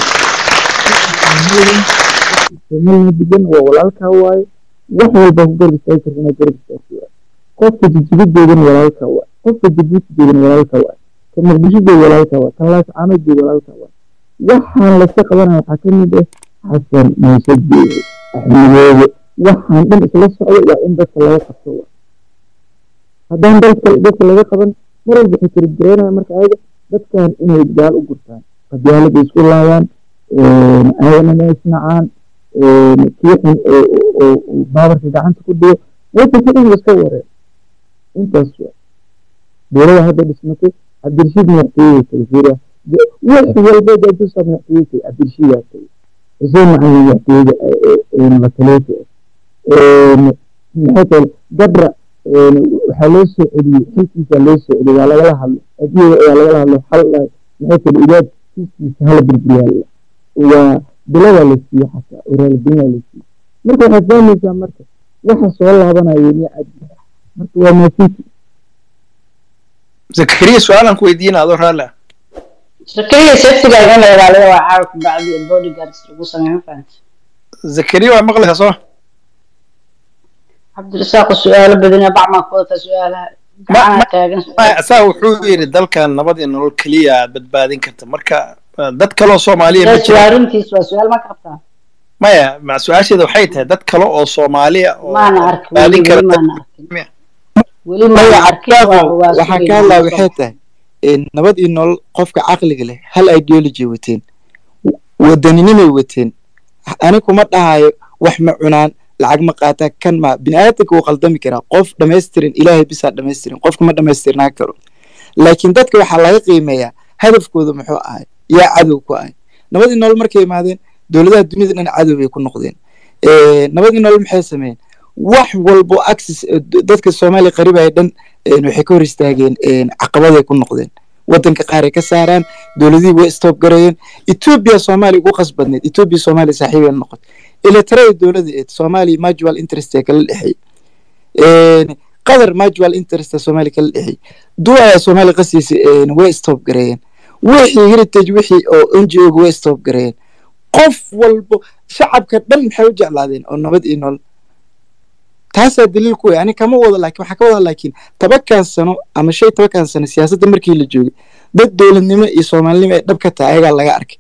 somalina degan waa walaalkaa waaye wax walba ku garab istaagi karta inaad garab istaagto waaye qofka jijigadeedana walaalkaa waaye qofka jabuutideedana walaalkaa waaye ka muqdishodeeda walaalkaa waaye kan laascaanodeeda walaalkaa waaye waxaan layska qabanaya waxaa ka mid ah xasan muuse geeye axmedoobe waxaan dhan isla socdo waa in dadka laga qabto waaye haddaan dalka dadka laga qaban mar walba waxay kala jireynaya marka ayaga dadkan inay gaal u gurtaan qabyaalada isku laayaan ayagana ma isnacaan kii xun oo baabarka gacanta ku dhigo wadanka dhan iska wareen intaas waa dowlada hadda dhismatay cabdirashiid madaxtooyada tagay fiiriya wax walba jaajuusa madaxtooyada tagay cabdirashiidaa tagay xuseen macalin madaxtooyada lataleeta maxay tahay gabra waxaa loo soo celiyey xilkiisa loo soo celiyey waa lagala hadlo adiga waa lagala hadlo xal maxay tahay ilaad kiiskiisa hala burburiyaal waa biladaa la siiyey xataa oo raaligelinaa la siiyey marka waxaad fahmaysaa marka waxa soo laabanayo miya cadi marka waa maasinti zakariya su-aalan ku weydiina adoo raalli ah shakariya saftigaaga in la ilaaliyo waa caawa ku bacdi bodyguards lagu sameeyo ma fahanta zakariya waa maqlaysaa soo cabdirasaaq su-aalo badan bacmaa ku wadataa su-aalaha gacanaha taagan saa wuxuu yidhi dalkan nabad iyo nolol keliya aad badbaadin karta marka dad kaloo soomaaliya ma jira runtiis waa su-aal ma qabtaa maya ma su-aasheeda waxay tahay dad kale oo soomaaliya oo maana arkin badbaadin weli karta maana arkin weli maana arkin waa waa waxaan ka hadlaa waxay tahay nabad iyo nolol qofka caqliga leh hal ideology wateen wadaninimay wateen ani kuma dhahayo wax ma cunaan lacag ma qaataa kan ma biniaadanka wuu qaldami karaa qof dhamaystirin ilaahay bisaa dhamaystirin qofka ma dhamaystirnaa karo laakiin dadka waxaa laga qiimeeyaa hadafkooda muxuu ahay yaa cadow ku ahay nabadii nolol markay imaadeen dowladaha dunida dhan cadow bay ku noqdeen nabadii nolol maxay sameeyeen wax walbo access dadka soomaaliya qaribaya dhan waxay ka hor istaageen caqabaday ku noqdeen wadanka qaar ay ka saaraan dowladihii way stop gareeyeen etoobiya soomaaliya ugu qasbadneed etoobiya soomaaliya saaxiibay noqotay ilatarada dowladda eed soomaaliya mutual interest ee kala dhexeey qatar mutual interest ee soomaaliya kala dhexeey duwaya soomaaliya qasiisa way stop gareeyeen wixii heritage wixii oo n g o ga way stop gareeyeen qof walbo shacabka dhan maxay u jeclaadeen oo nabad iyo nolol taasaa daliil ku wey ani kama wado laakiin waxaa ka wada laakiin tobankan sano ama shay tobankan sano siyaasadda markii la joogay dad dowladnimo iyo soomaalinimo ay dhab ka tahay ayagaa laga arkay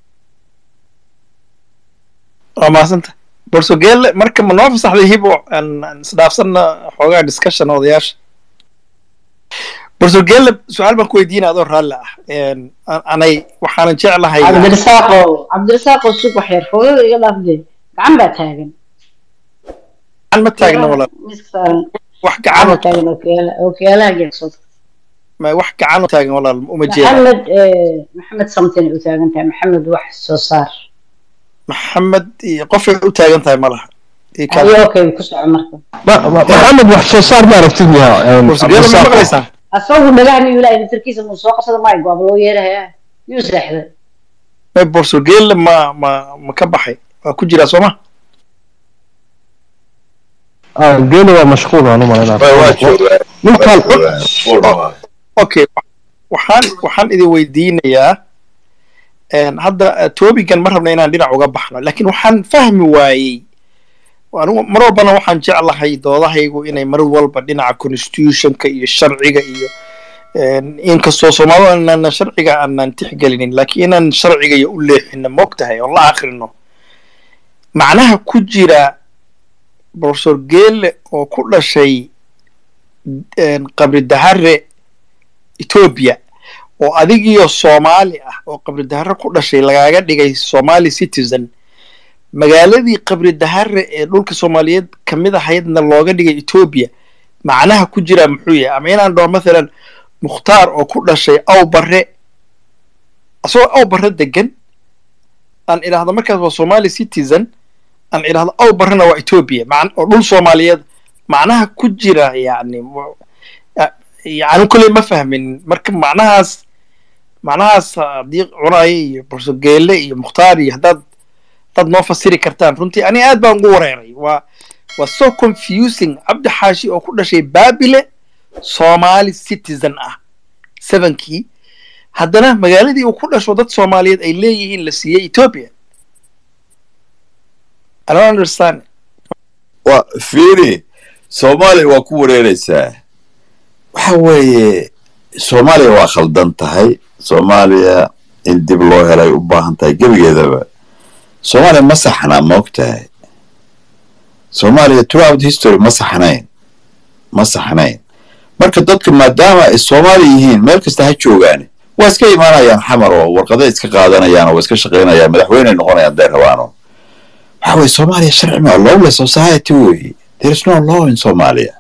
waa mahadsanta borsogele marka ma noo fasaxday hibo aan isdhaafsanna xoogaa discussion odayaasha borsogele su-aal baan ku weydiina adoo raalli ah anay waxaanan jeclahay cabdirasaaqo cabdirasaaqo sug wax yar foodada iga dhaafde gacan baa taagan gacan ma taagna walaal miiska saaran wax gacan gacan baa taagan ookiyaala ookiyaalaha geesood ma wax gacan u taagan walaal uma jeeda maxamed maxamed samtin ay u taagan tahay maxamed wax soo saar maxamed iyo qofay u taagan tahay ma laha ii kale ayo okay ku soco marka maxamed wax soo saar ma aragtid miyaa borsogele ma maqlaysaa asagu dhagaha miyuu ilaa daftarkiisa muu soo qabsada maayo go'aab loo yeerahayaa miyuu seexday ma borsogele ma ma ma ka baxay waa ku jiraa sooma geeli waa mashquul aan u malaynaa waa joogaa ninkan okay waxaan waxaan idin weydiinayaa een, hadda topigan ma rabna inaan dhinac uga baxno laakiin waxaan fahmi waayey anigu mar walbana waxaan jeclahay doodahaygu inay mar walba dhinaca constitutionka iyo sharciga iyo een, inkastoo soomaalidu aanan sharciga aanan tixgelinin laakiin inaan sharciga iyo u leexino moogtahay oo la akrino macnaha ku jira professor geele oo ku dhashay een, qabri dahare ethiopia oo adigiyo soomaali ah oo qabri dahare ku dhashay lagaaga dhigay somali citizen magaaladii qabri dahare ee dhulka soomaaliyeed kamid ahaydna looga dhigay ethiopia macnaha ku jira muxuu yahay ama inaan dhaho mathalan mukhtaar oo ku dhashay aw barre asagoo aw barre degan aan idhaahdo markaas waa somali citizen aan idhaahdo aw barrena waa ethiopia mac- oo dhul soomaaliyeed macnaha ku jira yani wa- ya- yani kolley ma fahmin marka macnahaas macnahaas haddii cunaye iyo borsogeele iyo mukhtaar iyo haddaad haddaad noo fasiri kartaan runtii ani aad baan ugu wareeray waa waa so confusing cabdi xaashi oo ku dhashay baabile somali citizen ah sevenkii haddana magaaladii uu ku dhasho dad soomaaliyeed ay leeyihiin la siiyey ethiopia i don't understand waa fiiri soomaaliya waa ku wareereysaa waxa weeye soomaaliya waa khaldan tahay soomaaliya in dib loo helay u baahan tahay gebigeedaba soomaaliya ma saxna ma og tahay soomaaliya throughout history ma saxnayn ma saxnayn marka dadka maadaama ay soomaali yihiin meel kasta ha joogaan waa iska imaanayaan xamar oo warqaday iska qaadanayaan oo waa iska shaqaynayaan madaxweyney noqonayaan day rabaano waxa weye soomaaliya sharci ma lawless society wey there is no law in somalia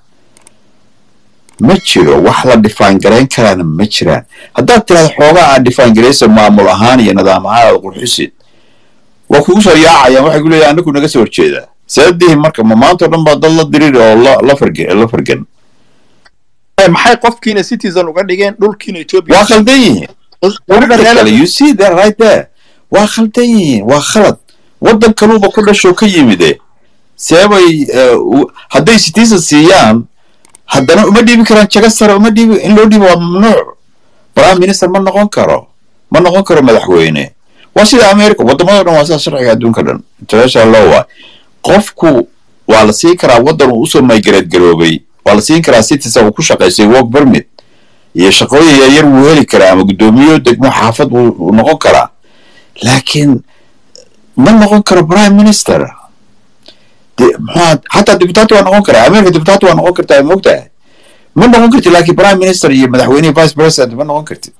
ma jiro wax la difaangarayn karaana ma jiraan haddaad tirahda xoogaa aad difaangaraysa maamul ahaan iyo nidaam ahaan aad qurxisid waa kugu soo yaacayaan waxay ku leeyahay anagu naga soo horjeedaa sababdihi marka ma maanta o dhan baa dad la diriri oo la la farge la fargan Eh, maxay qofkiina citizen uga dhigeen dhulkiina ethiopia waa khaldan yihiin Practically, you see that right there waa khaldan yihiin waa khalad waddan kaluuba ku dhashoo ka yimide seebay eh, u- hadday citizen siiyaan haddana uma dhiibi karaan jaga sare uma dhiibi in loo dhiibo waa mamnuuc prime minister ma noqon karo ma noqon karo madaxweyne waa sida america waddamadoo dhan waa sida sharciga adduunka dhan international law waa qofku waa la siin karaa waddan uu usoo migrate garoobay waa la siin karaa citizen uu ku shaqaystay work permit iyo shaqooyin yaryar wuu heli karaa ama guddoomiyo degmo xaafad wuu wuu noqon karaa laakiin ma noqon karo prime minister de- maxaa xataa deputaati waa noqon karaa america deputaati waa noqon kartaa ma ogtahay ma noqon kartid laakiin prime minister iyo madaxweyne vice president ma noqon kartid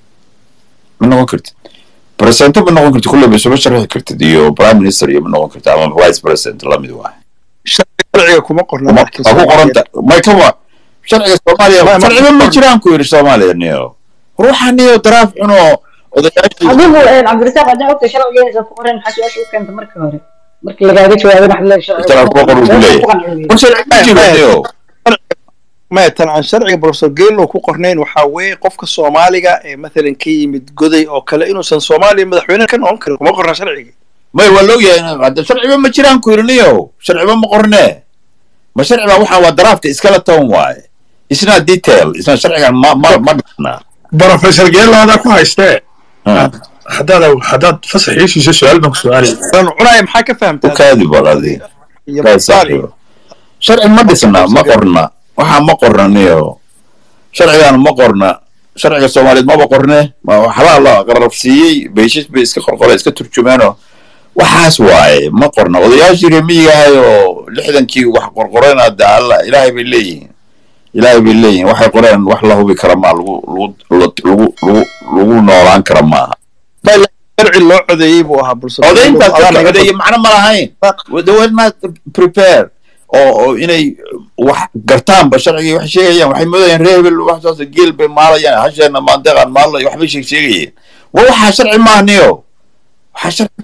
ma noqon kartid presidente ma noqon kartid kulleyba isuma sharxi kartid iyo prime minister iyo ma noqon kartid ama vice president lamid waa sharciga kuma qorna waa laakiin ku qoranta may kama sharciga soomaaliya Ma- ma- sharciba ma jiraan ku yidhi soomaaliya niyo ruuxa niyo daraaf cunoo odayaashii adigu een, cabdirasaaq haddii ogta sharcigeeda ku qoran maxaa su-aasha u keenta marka hore markii lagaaga jawaabin waxaad leedahay sharciga Sharciga ku qoran buu leeyahay. war sharci ma jiro niyo maya tan aan sharciga professor geelo ku qornayn waxaa weeye qofka soomaaliga ee mathalan ka yimid goday oo kale inuusan soomaaliya madaxweyne ka noqon karin kuma qorna sharciga may waa loo yahay hadda sharciba ma jiraan ku yirniyo sharciba ma qornee ma sharciba waxaan waa daraafta iskala toon waaye isna detail isna sharcigan ma ma ma dhisna brofessor geelooda ku haystee haddaad haddaad fasaxiisiisa su-aal baan ku su-aalay aan cunaya maxaa ka u fahamtaa kaadi baladi iyo Kaa Soomaali. saaxiibo. sharci ma dhisna ma qorna waxaa ma qornaniyo sharcigan ma qorna sharciga soomaaliyeed maba qorne ma waxbaa la qararsiiyey beeshis bay iska qorqore iska turjumeeno waxaas waaye ma qorna odayaashii remiyigahay oo lixdankii wax qorqoreen hadda alla ilaahay bay leeyihiin ilaahay bay leeyihiin waxay qoreen wax la hubi kara maa lagu lagu lagu lagu lagu noolaan kara maaha sharci loo codeeyey buu ahaa bulshada codayntaas Adaa dadka naga codeeye macno ma lahayn they were not prepared oo oo inay wax gartaanba sharcigii wax sheegayaan waxay moodayaan reer hebel wax saas geel bay maalayaan hasheena maandeeqaan maalayo waxbay sheeg sheegayeen wa waxaa sharci maahniyo waxaa sharci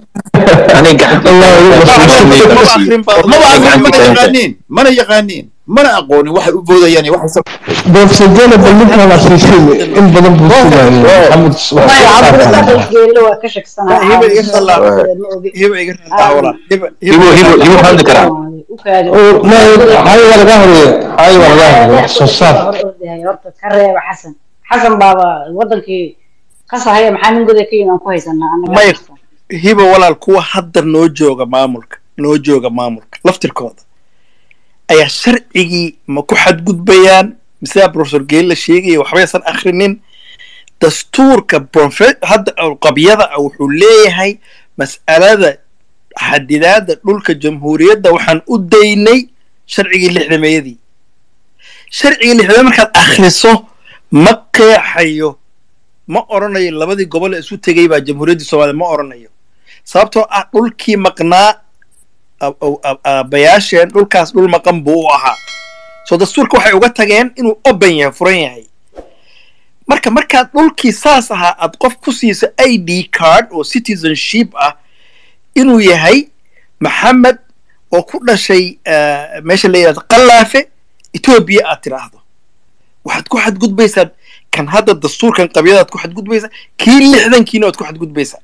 maba aqoon mana yaqaaniin mana yaqaaniin mana aqoonin waxay u boodayaan iyo waxay professor gele bal ninkan la siisay in badan buu sugayay maxamed maya cabdirasaaq geelle waa ka shaksanaa hiba iga caawa, raalaa ma ogi. hiba iga raalaa walaa hiba hibo hibo hibo hadli karaa U kaadi. hayo waa laga horeeye hayo waa laga horeeye wax soo saar Hor ordahay, horta ka reeba xasan xasan baaba wadankii qasahaya maxaa nin goday ka yimi aan ku haysanaa annaga Maya. hiba walaal kuwa hadda noo jooga maamulka noo jooga maamulka laftirkooda ayaa sharcigii ma ku xadgudbayaan mise professor geelle sheegaya waxbaysan akhrinin dastuurka profe- hadda qabyada ah wuxuu leeyahay mas'alada xadidaada dhulka jamhuuriyadda waxaan u daynay sharcigii lixdameeyadii sharcigii lixdameed markaad akhriso ma qeexayo ma oranayo labadii gobol ee isu tegay baa jamhuuriyaddii soomaaliya ma oranayo sababtoo ah dhulkii maqnaa ab- ab- ab- aabbayaasheen dhulkaas dhul maqan buu u ahaa soo dastuurka waxay uga tageen inuu open yahay furan yahay marka markaad dhulkii saas ahaa aad qof ku siiso i d card oo citizenship ah inuu yahay maxamed oo ku dhashay eh, meesha la yidhahdo qallaafe etoobiya aad tiraahdo waxaad ku xadgudbaysaa kan hadda dastuurkan qabyadaad ku xadgudbaysaa kii lixdankiina waad ku xadgudbaysaa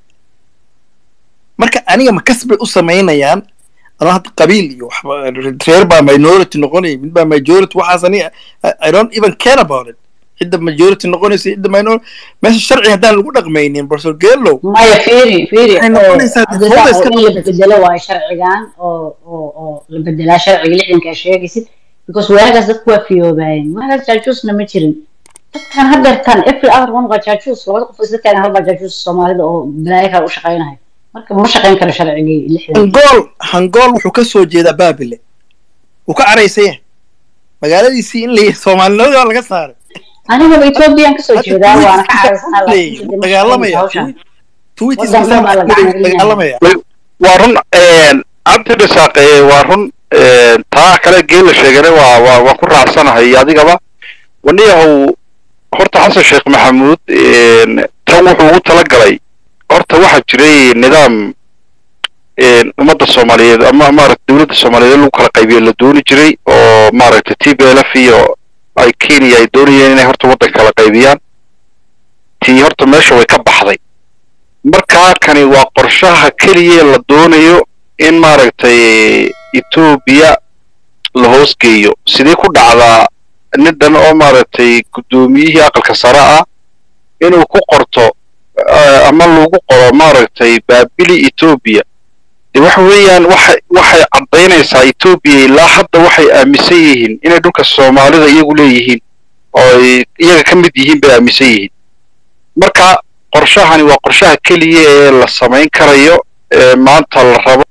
marka aniga ma kas bay u samaynayaan anoo hadda qabiil iyo waxba reer baa minority noqonaya mid baa majority waxaas ani I- i don't even care about it cidda majority noqonaysa cidda minority meesha sharci haddaan lagu dhaqmaynin professor geelow maya fiiri fiiri Waxay noqonaysaa eh, dee cabdirasaaq, fowda oo in la bedelo waayo sharcigan oo oo oo la bedelaa sharciga lixdanka aad sheegaysid because waagaas dadku waa fiyoobaayeen waagaas jaajuusna ma jirin dadkan haddeertan every other one waa jaajuus labada qof isla taagan hal baa jaajuus soomaalida oo balaayo kale u shaqaynayo marka ma shaqayn karo sharcigii lixdan hangool hangool wuxuu ka soo jeedaa baabile wuu ka caraysan yahay magaaladiisii in la soomaalinimada waa laga saaray anigaba ethoobiyan kasoo Hadda jeedaa waana ka tweetkiisa caraysanaa leeyahay, wuu dagaalamaya hawshan tweetkiisa Waddan dhan baa la gacan gelinaya. dagaalamaya waa run cabdi dhisaaq ee, waa run ee, taa kale geela sheegane waa waa waa ku raacsanahay adigaba waniyahow horta xasan sheekh maxamuud een, tan wuxuu ugu talagalay horta waxaa jiray nidaam een, ummadda soomaaliyeed ama maaragta dowladda soomaaliyeed in lagu kala qaybiyo la dooni jiray oo maaragta t b l f iyo ay kenya ay doonayeen inay horta waddanka kala qaybiyaan tii horta meesha way ka baxday markaa kani waa qorshaha keliya la doonayo in maaragtay etoobiya la hoosgeeyo sidee ku dhacdaa nindan oo maaragtay guddoomiyihii aqalka sare ah inuu ku qorto eh, ama lagu qoro maaragtay baabili etoobiya de waxa weeyaan waxay waxay caddaynaysaa etoobiya ilaa hadda waxay aaminsan yihiin inay dhulka soomaalida iyagu leeyihiin oo ay iyaga ka mid yihiin bay aaminsan yihiin marka qorshahani waa qorshaha keliya ee la samayn karayo ee maanta la rabo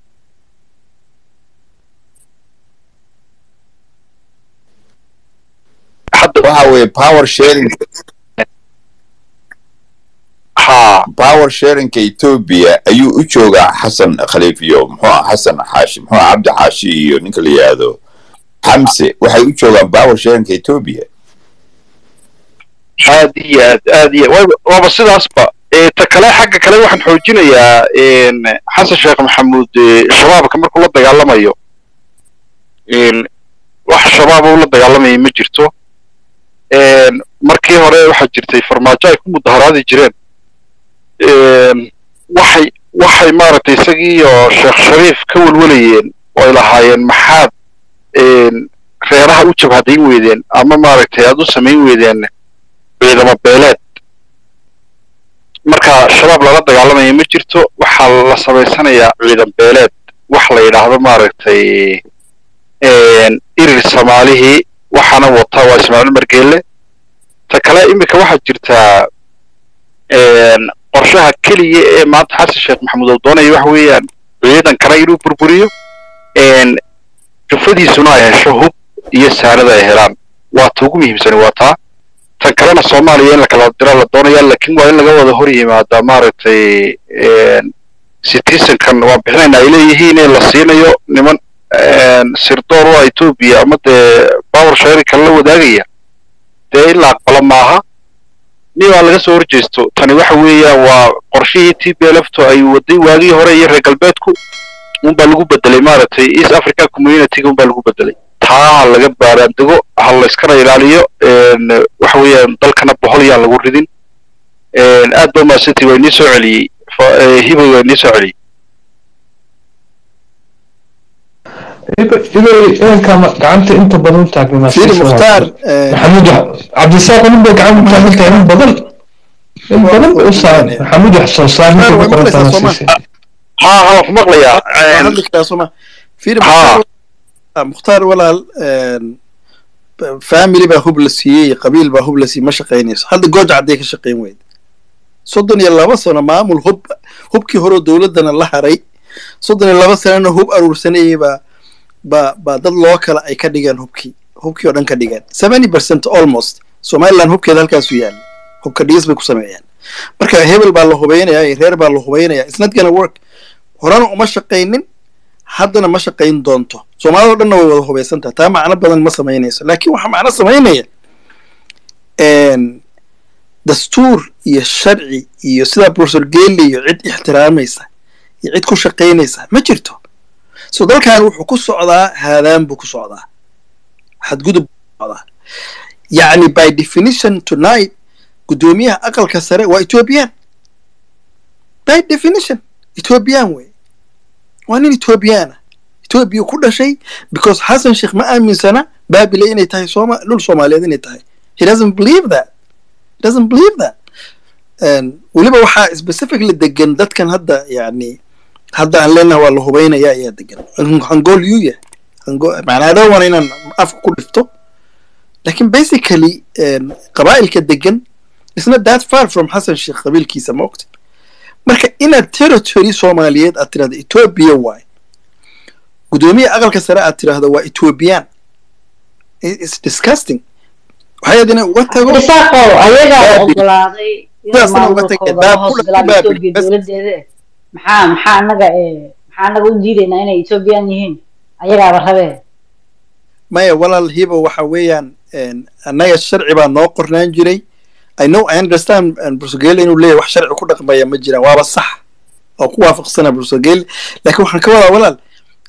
hadda waxa weeye power sharing ha power sharingka etoobiya ayuu u joogaa xasan khaliif iyo muxuu ah xasan xaashi muxuu ah cabdi xaashi iyo ninka la yidhaahdo xamse waxay u joogaan power sharingka etoobiya aad iyo aad aad iyo waaba waaba sidaasba ee ta kale xagga kale waxaan xoojinayaa een, xasan sheekh maxamuud ee, shabaabka markuu la dagaalamayo een, wax shabaab uu la dagaalamaya ma jirto markii hore waxaa jirtay farmaajo ay ku mudaharaadi jireen waxay waxay maaragtay isagii iyo sheekh shariif ka welwelayeen oo ay lahaayeen maxaad reeraha u jabhadayn weydeen ama maaragtay aad u samayn weydeen ciidamo beeleed marka shabaab lala dagaalamaya ma jirto waxaa la samaysanayaa ciidan beeleed wax la yidhaahdo maaragtay irir soomaalihii waxaana wata waa ismaaciil margeelle ta kale iminka waxaa jirtaa qorshaha keliya ee maanta xasan sheekh maxamuud oo doonaya waxa weeyaan ciidan kale inuu burburiyo jufadiisuna ay hesho hub iyo saanada ay helaan waa ta ugu muhiimsani waa taa tan kalena soomaaliya in la kala dira la doonaya laakiin waa in laga wada hor yimaadaa maaragtay citizenkan waa bixinayna ay leeyihiin in la siinayo niman sirdoor waa etoobiya ama dee power sharinka la wadaagaya dee in la aqbalo maaha ni waa laga soo horjeesto tani waxa weeyaan waa qorshihii t b lfto ay waday waagii hore iyo reer galbeedku unbaa lagu bedelay maaragtay east africa communityga unbaa lagu bedelay taa ha laga baaraandego ha layskana ilaaliyo waxa weeyaan dalkana bohol yaan lagu ridin aad ba maasiti waa inii soo celiyey hiboy waa inii soo celiyey ibay ciidanka gacanta inta badan u taagnay fiiri mukhtaar maxamuud cabdisaaq nin bay gacanta u taagan tahay in badan in badan u saar maxamuud wax soo saar ninka ku qoran tahay siisay ha ha ku maqlayaa hadli karaa sooma fiiri mukhtaar mukhtaar walaal family baa hub la siiyey qabiil baa hub la siiyey ma shaqaynayso hadda gooja hadday ka shaqayn weyda soddon iyo laba sano maamul hub hubkii hore dowladdana la haray soddon iyo laba sanana hub aruursanayay baa baa baa dad loo kala ay ka dhigeen hubkii hubkii oo dhan ka dhigeen seventy percent almost somaliland hubkeeda halkaasu yaalla hubka dhigis bay ku sameeyaan marka hebel baa la hubaynayaa iyo reer baa la hubaynayaa it's not gonna work horena uma shaqaynin haddana ma shaqayn doonto soomaalida o dhanna way wada hubaysan tahay taa macno badan ma samaynayso laakiin waxaa macno samaynaya dastuur iyo sharci iyo sidaa professor geli iyo cid ixtiraamaysa iyo cid ku shaqaynaysa ma jirto so dalkan wuxuu ku socdaa haadaan buu ku socdaa xadgudub buu ku socdaa yacni by definition tonight guddoomiyaha aqalka sare waa ethiopian by definition ethiopian wey waa nin ethiopiana ethiopia ku dhashay because xasan sheekh ma aaminsana baabile inay tahay sooma dhul soomaaliyeed inay tahay he doesn't believe that he doesn't believe that weliba waxaa specifically degan dadkan hadda yani hadda aan leenahay waa la hubaynaya ayaa degan hangool yuu yahay macnaa dhan wana inaan afka ku dhifto lakin basically qabaa'ilka degan isna that far from xasan sheekh qabiilkiisa ma ogta marka inaad territory soomaaliyeed aad tirahdo ethiopia waay guddoomiya aqalka sare aad tirahdo waa ethiopian it's disgusting waxay aad inay uga tago isaaqow ayagaa ogolaaday inay maamulkooda hoos galaan etoobiya dowladeeda maxaa maxaa anaga maxaa anaga u diidaynaa inay ethoobiyan yihiin ayagaaba rabee maya walaal hibo waxa weeyaan annaga sharci baa noo qornaan jiray i know i understand bursogele inuu leeyahy wax sharci ku dhaqmaya ma jiraan waaba sax oo ku waafaqsana bursogele laakiin waxaan ka wadaa walaal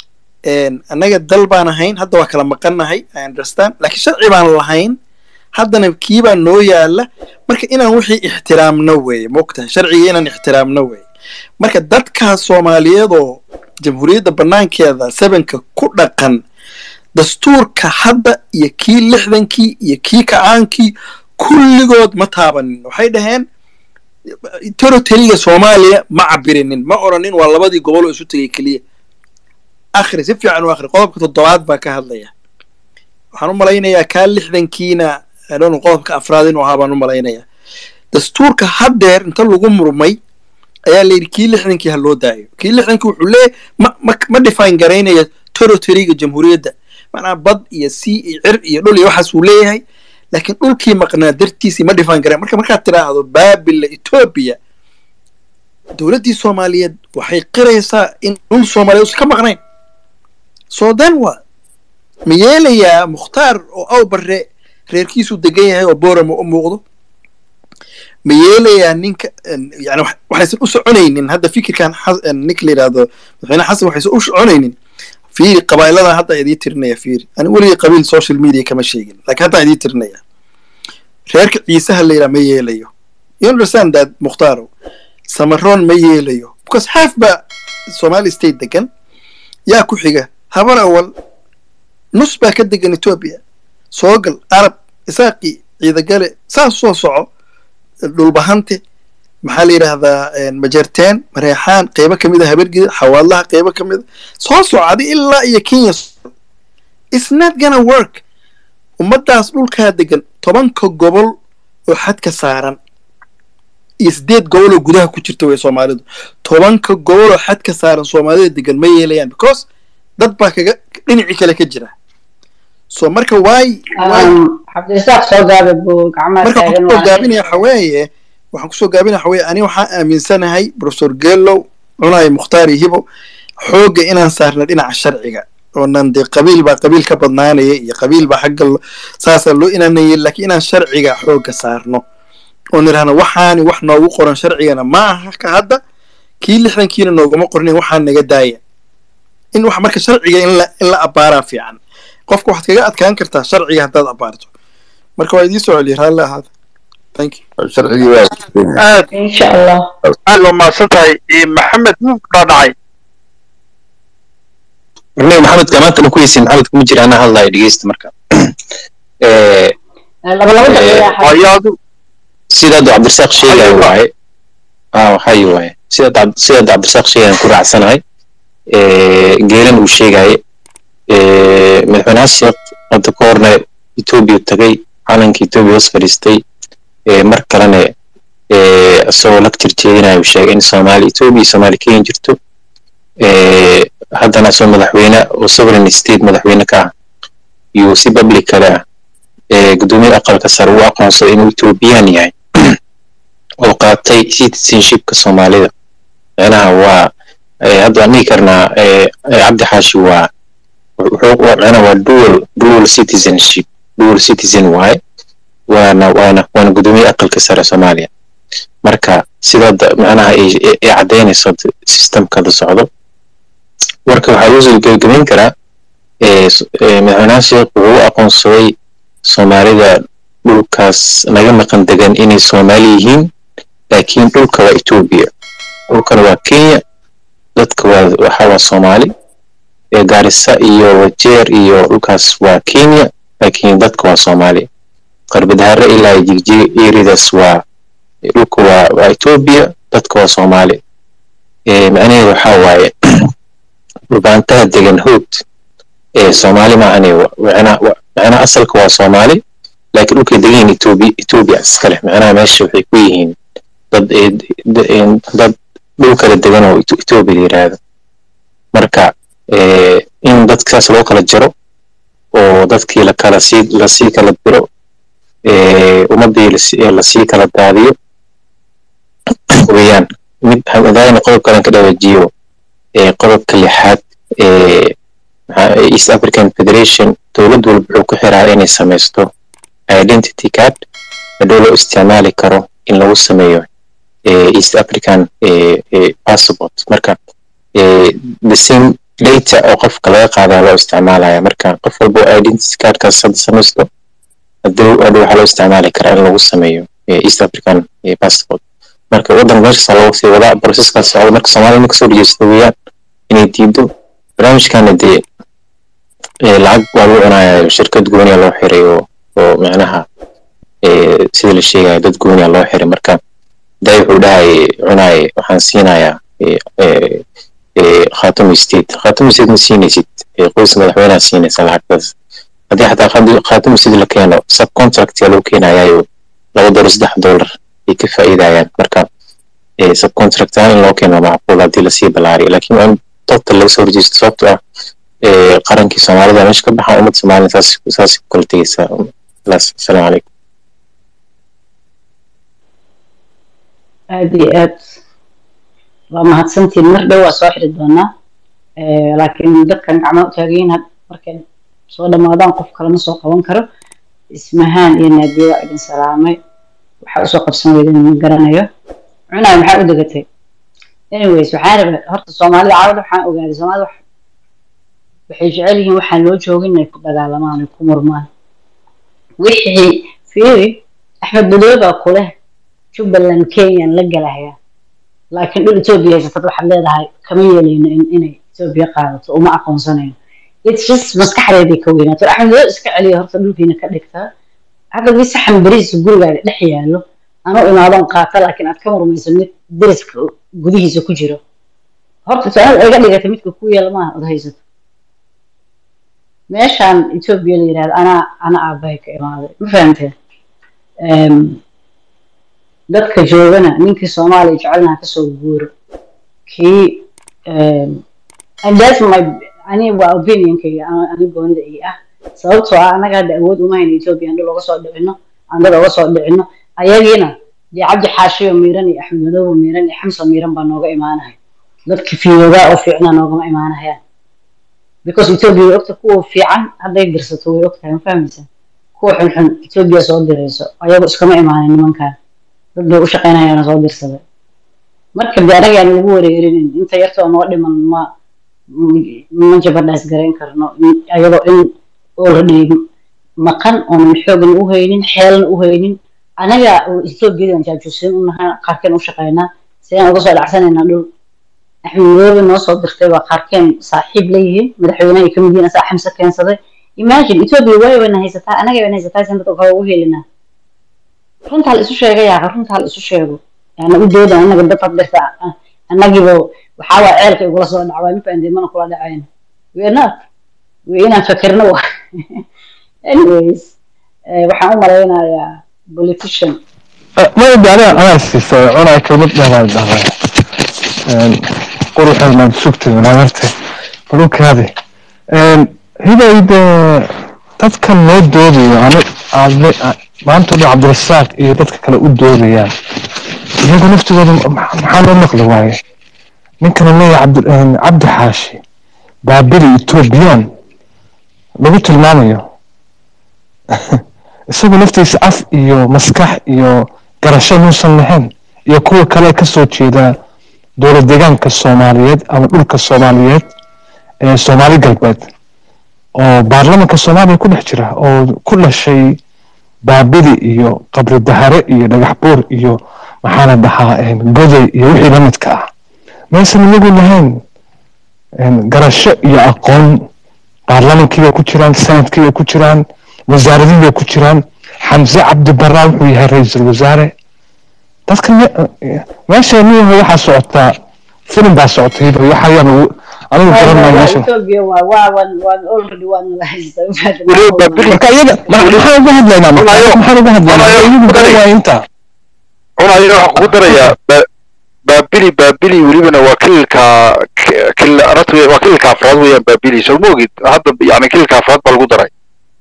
annaga dal baan ahayn hadda waa kala maqannahay i understand laakiin sharci baan lahayn haddana kiibaa noo yaala marka inaan wixii ixtiraamno weeye mogtahay sharciga inaan ixtiraamno weeye marka dadkaas soomaaliyeed oo jamhuuriyadda banaankeeda sevenka ku dhaqan dastuurka hadda iyo kii lixdankii iyo kii kacaankii kulligood ma taabanin waxay dhaheen territoriga soomaaliya ma cabirinin ma oranin waa labadii gobol oo isu tegay keliya akhri si fiican u akhri qodobka toddobaad baa ka hadlaya waxaan u malaynayaa kaa lixdankiina adhon qodobka afraad inuu ahaa baan u malaynayaa dastuurka haddeer inta lagu murmay ayaa la yidhi kii lixdankii ha loo daayo kii lixdankii wuxuu leeyahy ma ma ma define garaynaya territoriga jamhuuriyadda macnaha bad iyo sea iyo cir iyo dhul iyo waxaas uu leeyahay laakiin dhulkii maqnaa dartiisii ma define garayn marka markaad tiraahdo baabila etoobiya dowladdii soomaaliyeed waxay qiraysaa in dhul soomaaliyeed usan ka maqnayn so then what ma yeelayaa mukhtaar oo awbarre reerkiisuu degan yahay oo boorama u muuqdo ma yeelayaa ninka yani waxaysan u soconaynin hadda fikirkan ninka la yidhaahdo madaxweyne xasan waxaysan u soconaynin fiiri qabaa'iladan hadda idii tirinaya fiiri ani weligii qabiil social media kama sheegin laakiin hadda idii tirinaya reerka ciisaha la yidhaha ma yeelayo you understand that mukhtaaro samaroon ma yeelayo because half ba somali state degan yaa ku xiga habar awal nus baa ka degan ethiopia soogal arab isaaqi ciidagale saas soo soco dhulbahante maxaa la yidhaahdaa majarteen mareexaan qeybo ka mid a habargida xawaadlaha qeybo ka mid a soo socda ilaa iyo kenya it's not gonna work ummaddaas dhulkaa degan tobanka gobol oo xadka saaran iyo sideed gobol oo gudaha ku jirta wey soomaalidu tobanka gobol oo xadka saaran soomaalida degan ma yeelayaan because dad baa kaga dhinacii kale ka jira so marka waay cabdirasaaq soo gaabe buu gacmaha marka waxaan taagan kusoo waaye. gaabinaya waxaweeye waxaan kusoo gaabinaya waxaweeye ani waxaan aaminsanahay professor geelow cunay mukhtaar iyo hibo xoogga inaan saarna dhinaca sharciga oonan dee qabiil baa qabiil ka badnaanaya iyo qabiil baa xagga lo- saasaa loo inaanay laakiin inaan sharciga xoogga saarno oo nidhahno waxaani wax noogu qoran sharcigana ma aha ka hadda kii lixdankiina nooguma qornin waxaa naga daaya in wax marka sharciga in la in la abbaaraa fiican qofka waxaad kaga adkaan kartaa sharciga haddaad abbaarto marka waa idiin soo celiya raalli ahaada thank you sharcigii waa aad insha allah aad waa mahadsan tahay Eh, maxamed wuu dhaadhacay warnay maxamedka maanta ku heysin maxamed kuma jira anaa hadlayo dhegeysta marka Eh, laba laba daqiiqa ayaadu sida hadda cabdirasaaq sheegayo waaye ah waxay waaye sida hadda- sida hadda cabdirasaaq sheegayan ku raacsanahay Eh, geelan uu sheegaye Eh, madaxweynaha sheekh hadda ka horna etoobiya tagay calanka etoobiya hoos fadhiistay Eh, mar kalena eh, isagoo lagtir jeedinaya uu sheegay in soomaali etoobiya iyo soomaali kenya jirto Eh, haddana isagoo madaxweyne oo sovereign state madaxweyne ka ah yuu si public kale ah ee guddoomiye aqalka sare uu aqoonsaday inuu ethoobiyan yahay oo qaatay citizenshipka soomaalida macnaha waa eh, hadda waan dhihi karnaa eh, eh, cabdi xaashi waa wuxuu waa- macnaha waa dual dual citizenship dual citizen waaye waana waana waana guddoomiye aqalka sare soomaaliya marka sida hadda macnaha ay ay- ay caddaynayso hadda systemka hadda socdo warka waxaa loo soo gebagabayn karaa eh, s- eh, madaxweynaha sheekh wuxuu u aqoonsaday soomaalida dhulkaas naga maqan degan inay soomaali yihiin laakiin dhulka waa etoobiya dhulkana waa kenya dadka waa waxa waa soomaali ee gaarisa iyo wajeer iyo dhulkaas waa kenya laakiin dadka waa soomaali qarbadhare ilaa iyo jigjiga eridaas waa dhulka waa waa etoobiya dadka waa soomaali ee macnaheedu waxaa waaye dhulbaantaha degan hood ee soomaali maahane wa- macnaha wa- macnaha asalka waa soomaali laakiin dhulkay degan yihiin etoobiya etoobiya iskale macnaha meesha waxay ku yihiin dad ee d- ee dad dhul kala degan oo Eto- etoobiya la yiraahdo marka ee in dadkaas loo kala jaro oo dadkii la kala sii lasii kala diro ee ummadii lasi- ee lasii kala daadiyo weeyaan mid hadaayna qodob kalen ka dhawajiyo ee qodobka lixaad ee maxaa- ee east african federation dowlad walba wuxuu ku xiraa inay samaysto identity card hadhow loo isticmaali karo in lagu sameeyo ee east african ee ee passport marka ee the same data oo qofka laga qaadaa loo isticmaalaya marka qof walba oo identity cardkaas hadda samaysto hadhow hadhow waxaa loo isticmaali karaa in lagu sameeyo ee east african ee passport marka waddanka meeshaas loogu sii wadaa processkaas socda marka soomaalida marka soo dhegeysto weeyaan inay diido barnaamijkana dee ee lacag waa lagu cunayaa shirkad gooniya loo xiray oo oo macnaha ee sida la sheegaya dad gooniya loo xiray marka day wuxuu dhahay cunaay waxaan siinayaa ee ee ee khaatumi state khaatumi state ma siinaysid ee qoyska madaxweynaha siinaysa lacagtaas haddii xataa khaatumi- khaatumi state la keeno subcontract yaa loo keenayaayo laba dolar saddex dolar ay ka faa'iidayaan marka ee subcontract ahaan in loo keeno waa macquul haddii lasii ballaariyo laakiin waa in total laga soo horjeesto sababtoo ah ee qarankii soomaalida meesha ka baxa ummadda soomaalida saas saas ku kala tegeysaa khalaas asalaamu calaykum aad iyo aad waa mahadsantiin mar dhow waa soo xiri doonaa Eh, laakiin dadkan gacmaha u taagayiin had markay soo dhammaadaan qof kalema soo qaban karo ismahaan iyo naadiya waa idin salaamay waxaa usoo qabsan weydan ma garanayo cunaay maxaa u degatay anyways waxaan rabaa horta soomaalida caawada waxaan ogaaday soomaalida wax- waxay jecel yihiin waxaan loo joogin inay ku dagaalamaan ay ku murmaan wixii fiiri axmed badooba kuleh jubbaland kenyan la galaya laakiin dhul etoobiya haysatad waxaad leedahay kama yeelayno in inay etoobiya qaadato uma aqoonsanayno it's just maskaxdeeday ka weynaato axmed badoob iska celiya horta dhulkiina ka dhigtaa hadda bii saxan berihiisa gurigaaga dhex yaallo anuu imaadoon qaata laakiin aad ka murmayso mid deriska gudihiisa ku jiro horta su-aal iga dhigata midka ku yaala maaha od haysato meeshaan etoobiya la yidhahdo anaa ana aabbahay ka imaaday ma fahamteen dadka joogana ninkii soomaaliya jecelnaha kasoo guuro kii and that's my ani waa opinionkayga ani goonida ii ah sababtoo ah annaga hadda awood uma hayno etoobiya andho looga soo dhicino aan dad oga soo dhicino ayagiina dee cabdi xaashiyo miiran iyo axmed madoobo miiran iyo xamsa miiran baa nooga imaanahay dadki fiyoogaa oo fiicnaa noogama imaanahayaan because etoobiya way ogta kuwa fiican hadday dirsato way ogtahay ma fahmaysa kuwa xunxun etoobiya soo dirayso ayagu iskama imaanin nimankan dad bay u shaqaynayaana soo dirsaday marka de anaga aan lagu wareerinin inta yartoo noo dhiman ma ma jabadhaas garayn karno ayadoo in already maqan oonan xoogan u haynin xeelan u haynin anaga etoobiyadan jaajuusin u nahay qaarkeen u shaqaynaa sidaan uga soo dhacsanaynaa dhul axmed madoobe noo soo dirtay waa qaarkeen saaxiib leeyihiin madaxweynaha ay kamid yihiin asaa xamse keensaday imagine etoobiya waay bayna haysataa anaga bayna haysataa san dadka kale ugu helinaa runtaa la isu sheega yaaqa runtaa la isu sheego yaana u dooda anaga dad had dirta annagiiba waxaa waa ceelka igula soo dhacwaa ma fahamtay mana kula dhacayna we're not we inaan fakerno wa anyways waxaan u malaynayaa politician ma idaalia anaa siisay cunaa kelmad dheeraan dhahday quruxeed maan sugtay wanaagarte balukaadi hidayde dadkan noo doodayo ani aadle maanta dhan cabdirasaaq iyo dadka kale u doodayaan iyagu naftigooda maxaa loo maqli waaye ninkana leeyahay cabdi xaashi baabili etoobiyaan lagu tilmaamayo isagu naftiisa af iyo maskax iyo garasho muusan lahayn iyo kuwa kale ka soo jeeda dowlad deegaanka soomaaliyeed ama dhulka soomaaliyeed ee soomaali galbeed oo baarlamanka soomaaliya ku dhex jira oo ku dhashay baabili iyo qabri dahare iyo dhagax buur iyo maxaana dhahaa goday iyo wixii la midka ah maysan iyagu lahayn garasho iyo aqoon baarlamankii bay ku jiraan sanadkii bay ku jiraan wasaaradii bay ku jiraan xamse cabdi baraa wuxuu yahay ra-iisul wasaare dadka meesha niyaha waxaa socotaa filim baa socotay waxayaan anigu garanay meesha etoobiya waa waa waan waan already waan la haystaa marka iyaga maxaan uga hadlaynaa maxaan uga hadlaynaa iyagu garan waaya intaa cunayo waxaan kugu darayaa baabili baabili welibana waa kililka waa kililka afraad weeyaan baabili soo ma ogid hadda yani kililka afraad baa lagu daray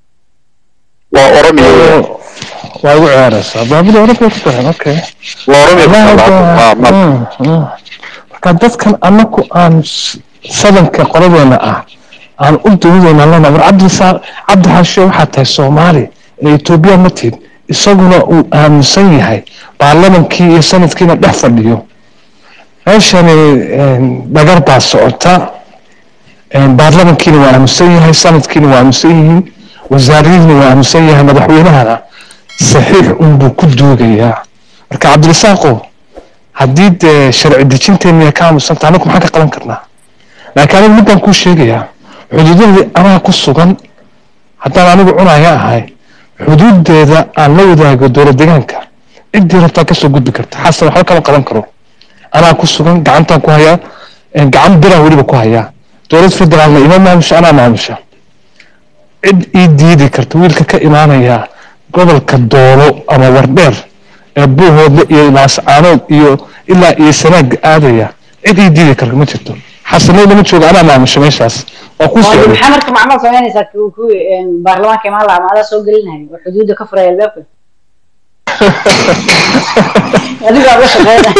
waa oromiya waa igu ciyaaraysaa baabili oromiya ku daran okay waa oromiya marka dadkan anaku aan sadanka qoladeena ah aan u duudayna lena war cabdisaaq cabdi xaashe waxaa tahay soomaali ee etoobiya ma tid isaguna uu aaminsan yahay baarlamankii iyo sanadkiina dhex fadhiyo meeshani dhagar baa socota baarlamankiina waa aaminsan yahay sanadkiina waa aaminsan yihiin wasaaradiina waa aaminsan yahay madaxweynahana saxiix unbuu ku duugayaa marka cabdirasaaqo haddii dee sharci dejinteena ka aamusanta anagu maxaan ka qaban karnaa laakiin anigu midbaan kuu sheegayaa xuduudadii anaa ku sugan haddaan anigu cunaya ahay xuduudeeda aan la wadaago dowlad deegaanka ciddii rabtaa kasoo gudbi karta xasan waxba kama qaban karo anaa ku sugan gacantaan ku hayaa gacan biraan weliba ku hayaa dowlad federaalna ima maamusha anaa maamusha cid ii diidi karta wiilka ka imaanaya gobolka doolo ama wardheer ee buuhoodle iyo laascaanood iyo ilaa iyo sanaag aadaya cid ii diidi karta ma jirto xasanay lama joogo anaa maamusha meeshaas waa kuu socday maxaa marka macmal samaynaysaa kuwi baarlamaanka imaan lahaa maadaa soo gelinahay oo xuduudda ka furaya albaabka adigaa uga shaqeynaya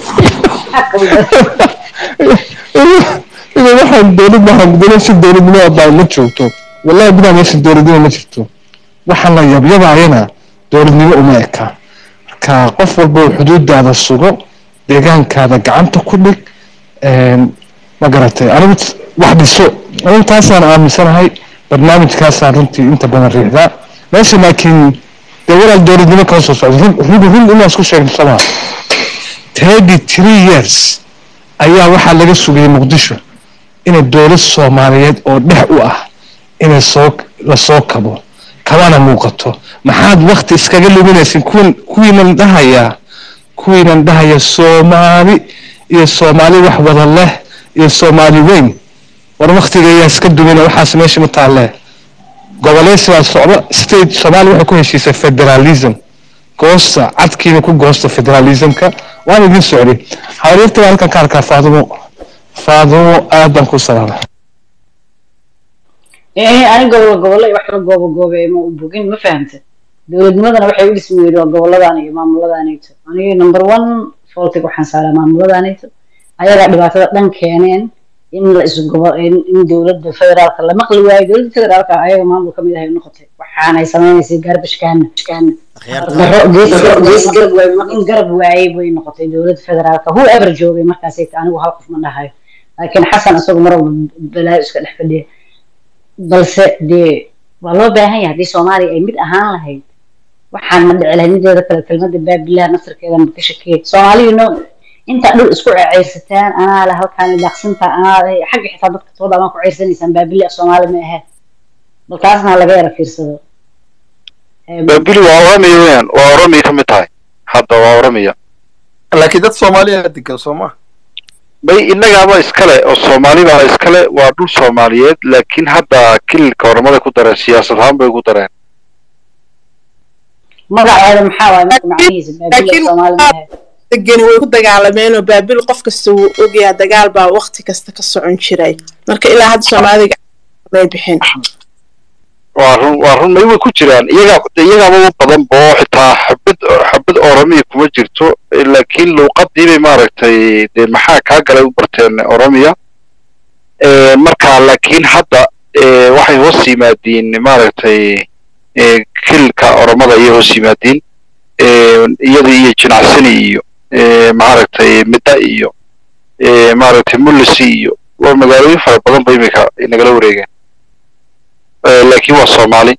ina waxaan dowlad maahan dowlad si dowladnimo baa ma joogto wallahi gudaha meesha dowladnimo ma jirto waxaan la yabyabaayana dowladnimo uma eka marka qof walba uu xuduudaada sugo deegaankaada gacanta ku dhig ma garatay anigu wax dhiso anigu taasaan aaminsanahay barnaamijkaasaan runtii inta badan riixdaa meesha laakiin dee walaal dowladnimo kala soo socda run run run inaan isku sheegno somaa thirty three years ayaa waxaa laga sugayay muqdisho inay dowlad soomaaliyeed oo dhex u ah inay soo lasoo kabo kabana muuqato maxaad wakti iskaga luminaysin kuwan kuwiinan dhahayaa kuwiinan dhahaya soomaali iyo soomaali wax wada leh iyo soomaali weyn war waktiga ayaa iska dumina waxaas meesha ma taalle goboleysi baa socda state soomaaliya waxay ku heshiisay federalism goosta cadkiina ku goosta federalismka waan idin socday xariirta baa halkan ka arkaa faadumo faadumo aad baan ku salaama ee ani gobol gobolle wax la goobo goobe ma u bogin ma fahamta dowladnimadana waxay u dhismi weydo gobolladan iyo maamuladaanayto aniga number one faultig waxaan saaraa maamuladaanayto ayagaa dhibaatada dhan keeneen in la isu gobo in in dowladda federaalka la maqli waayo dowladda federaalka ayaga maamul ka mid ahay noqotay waxaanay samaynaysay garbashkaana daro gees gees garab waaye in garab waayey bay noqotay dowladda federaalka whoever joogay markaasay anigu hal qof ma dhahayo laakiin xasan isagu mar walba balaayo iska dhex fadhiya balse dee waa loo baahan yahay haddii soomaaliya ay mid ahaan lahayd waxaan ma dhici lahayd mideeda kale kelmadda baabilaha naftarkeeda ma ka shakiyay soomaaliyu no intaa dhul isku ceyrsataan anaa le halkaan daaqsinta anaa le xagga xitaa dadka tooda amaa ku ceyrsanaysaan baabili soomaali ma ahe balkaasna laga yara fiirsado baabili waa oromia weyan waa oromia ka mid tahay hadda waa oromia laakiin dad soomaaliya degan soo ma bay innagaaba iskale oo soomaali baa iskale waa dhul soomaaliyeed laakiin hadda kililka oromada ku dareen siyaasad ahaan bay ku dareen magaceeda maxaa waaye marka macnihiisa baabili soomaali ma ahe degani way ku dagaalameen oo baabil qof kasta wuu ogyaa dagaal baa waqti kasta ka socon jiray marka ilaa hadda soomaaliga may bixin waa run waa run may way ku jiraan iyagaa iyagaaba u badan bo xitaa xabad xabad oromiya kuma jirto laakiin luuqadii bay maaragtay dee maxaa kaa galay u barteen oromiya marka laakiin hadda waxay hoos yimaadiin maaragtay kilka oromada ayay hoos yimaadiin iyada iyo jinacsani iyo maaragtay midda iyo maaragtay mullisi iyo waa magaalooyin fara badan ba imika nagala wareegeen laakiin waa soomaali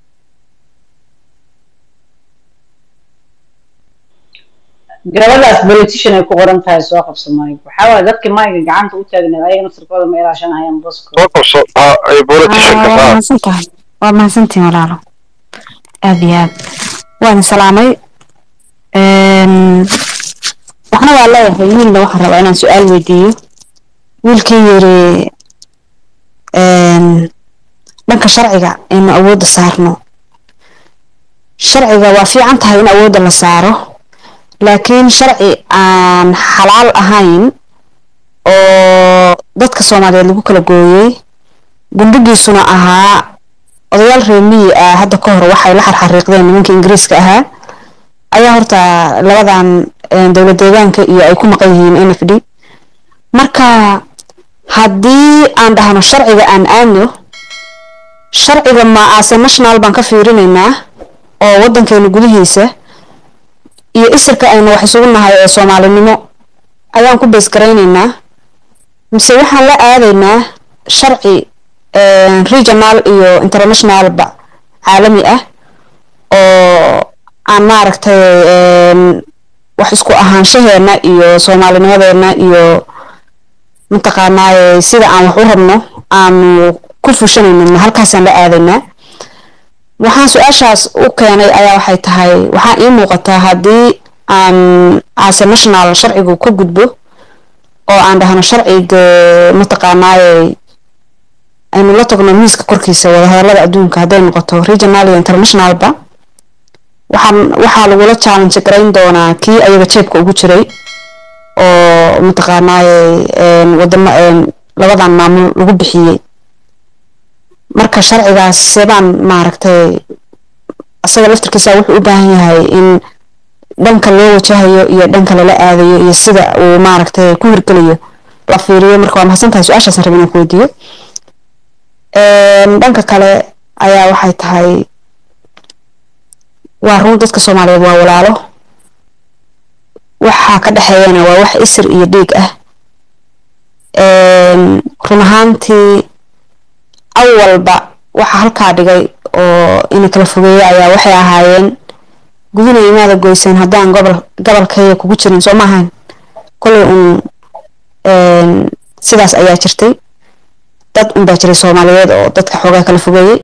gabadhaas politician ay ku qoran tahay soo qabso mayg waxaa waaye dadkii mayga gacanta u taagneed ayaga naftirkooda ma ilaashanayaan bosko soo qabso politicianka waa mahadsantahay waa mahadsantihin walaalo aad iyo aad waan salaamay waxna waa leeyahay wiilna waxaan rabaa inaan su-aal weydiiyo wiilkii yiri dhanka sharciga aynu awoodda saarno sharciga waa fiican tahay in awoodda la saaro laakiin sharci aan xalaal ahayn oo dadka soomaaliyeed lagu kala gooyey gundhigiisuna ahaa odayaal reemiyi ah hadda ka hor waxay la xarxariiqdeen nimanka ingiriiska ahaa ayaa horta labadan dowlad deegaanka iyo ay ku maqan yihiin n f d marka haddii aan dhahno sharciga aan aadno sharciga ma ase national baan ka fiirinaynaa oo waddankeena gudihiisa iyo isirka aynu wax isugu nahay ee soomaalinimo ayaan ku beesgaraynaynaa mise waxaan la aadaynaa sharci regional iyo internationalba caalami ah oo aan maaragtay wax isku ahaanshaheena iyo soomaalinimadeena iyo mataqaanaaye sida aan wax u rabno aanu ku fushanayno halkaasaan la aadaynaa waxaan su-aashaas u keenay ayaa waxay tahay waxaa ii muuqataa haddii aan ase national sharcigu ka gudbo oo aan dhahno sharciga mataqaanaaye aynu la tagno miiska korkiisa wadahadalada adduunka hadday noqoto regional iyo internationalba waxaan waxaa lagula challenge garayn doonaa kii ayaga jeebka ugu jiray oo mataqaanaaye wadamo labadan maamul lagu bixiyey marka sharcigaas sebaan maaragtay asaga laftirkiisa wuxuu u baahan yahay in dhanka loo wajahayo iyo dhanka lala aadayo iyo sida uu maaragtay ku hirgelayo la fiiriyo marka waa mahadsan tahay su-aashaasaan rabin inaan ku weydiiyo dhanka kale ayaa waxay tahay waa run dadka soomaaliyeed waa walaalo waxaa ka dhexeeyana waa wax isir iyo dhiig ah run ahaantii awalba waxa halkaa dhigay oo ina kala fogeeya ayaa waxay ahaayeen gudina imaada goyseen haddaan gobol gobolkayga kugu jirin soo maahayn kolay un een, sidaas ayaa jirtay dad unbaa jiray soomaaliyeed oo dadka xoogaa kala fogeeyey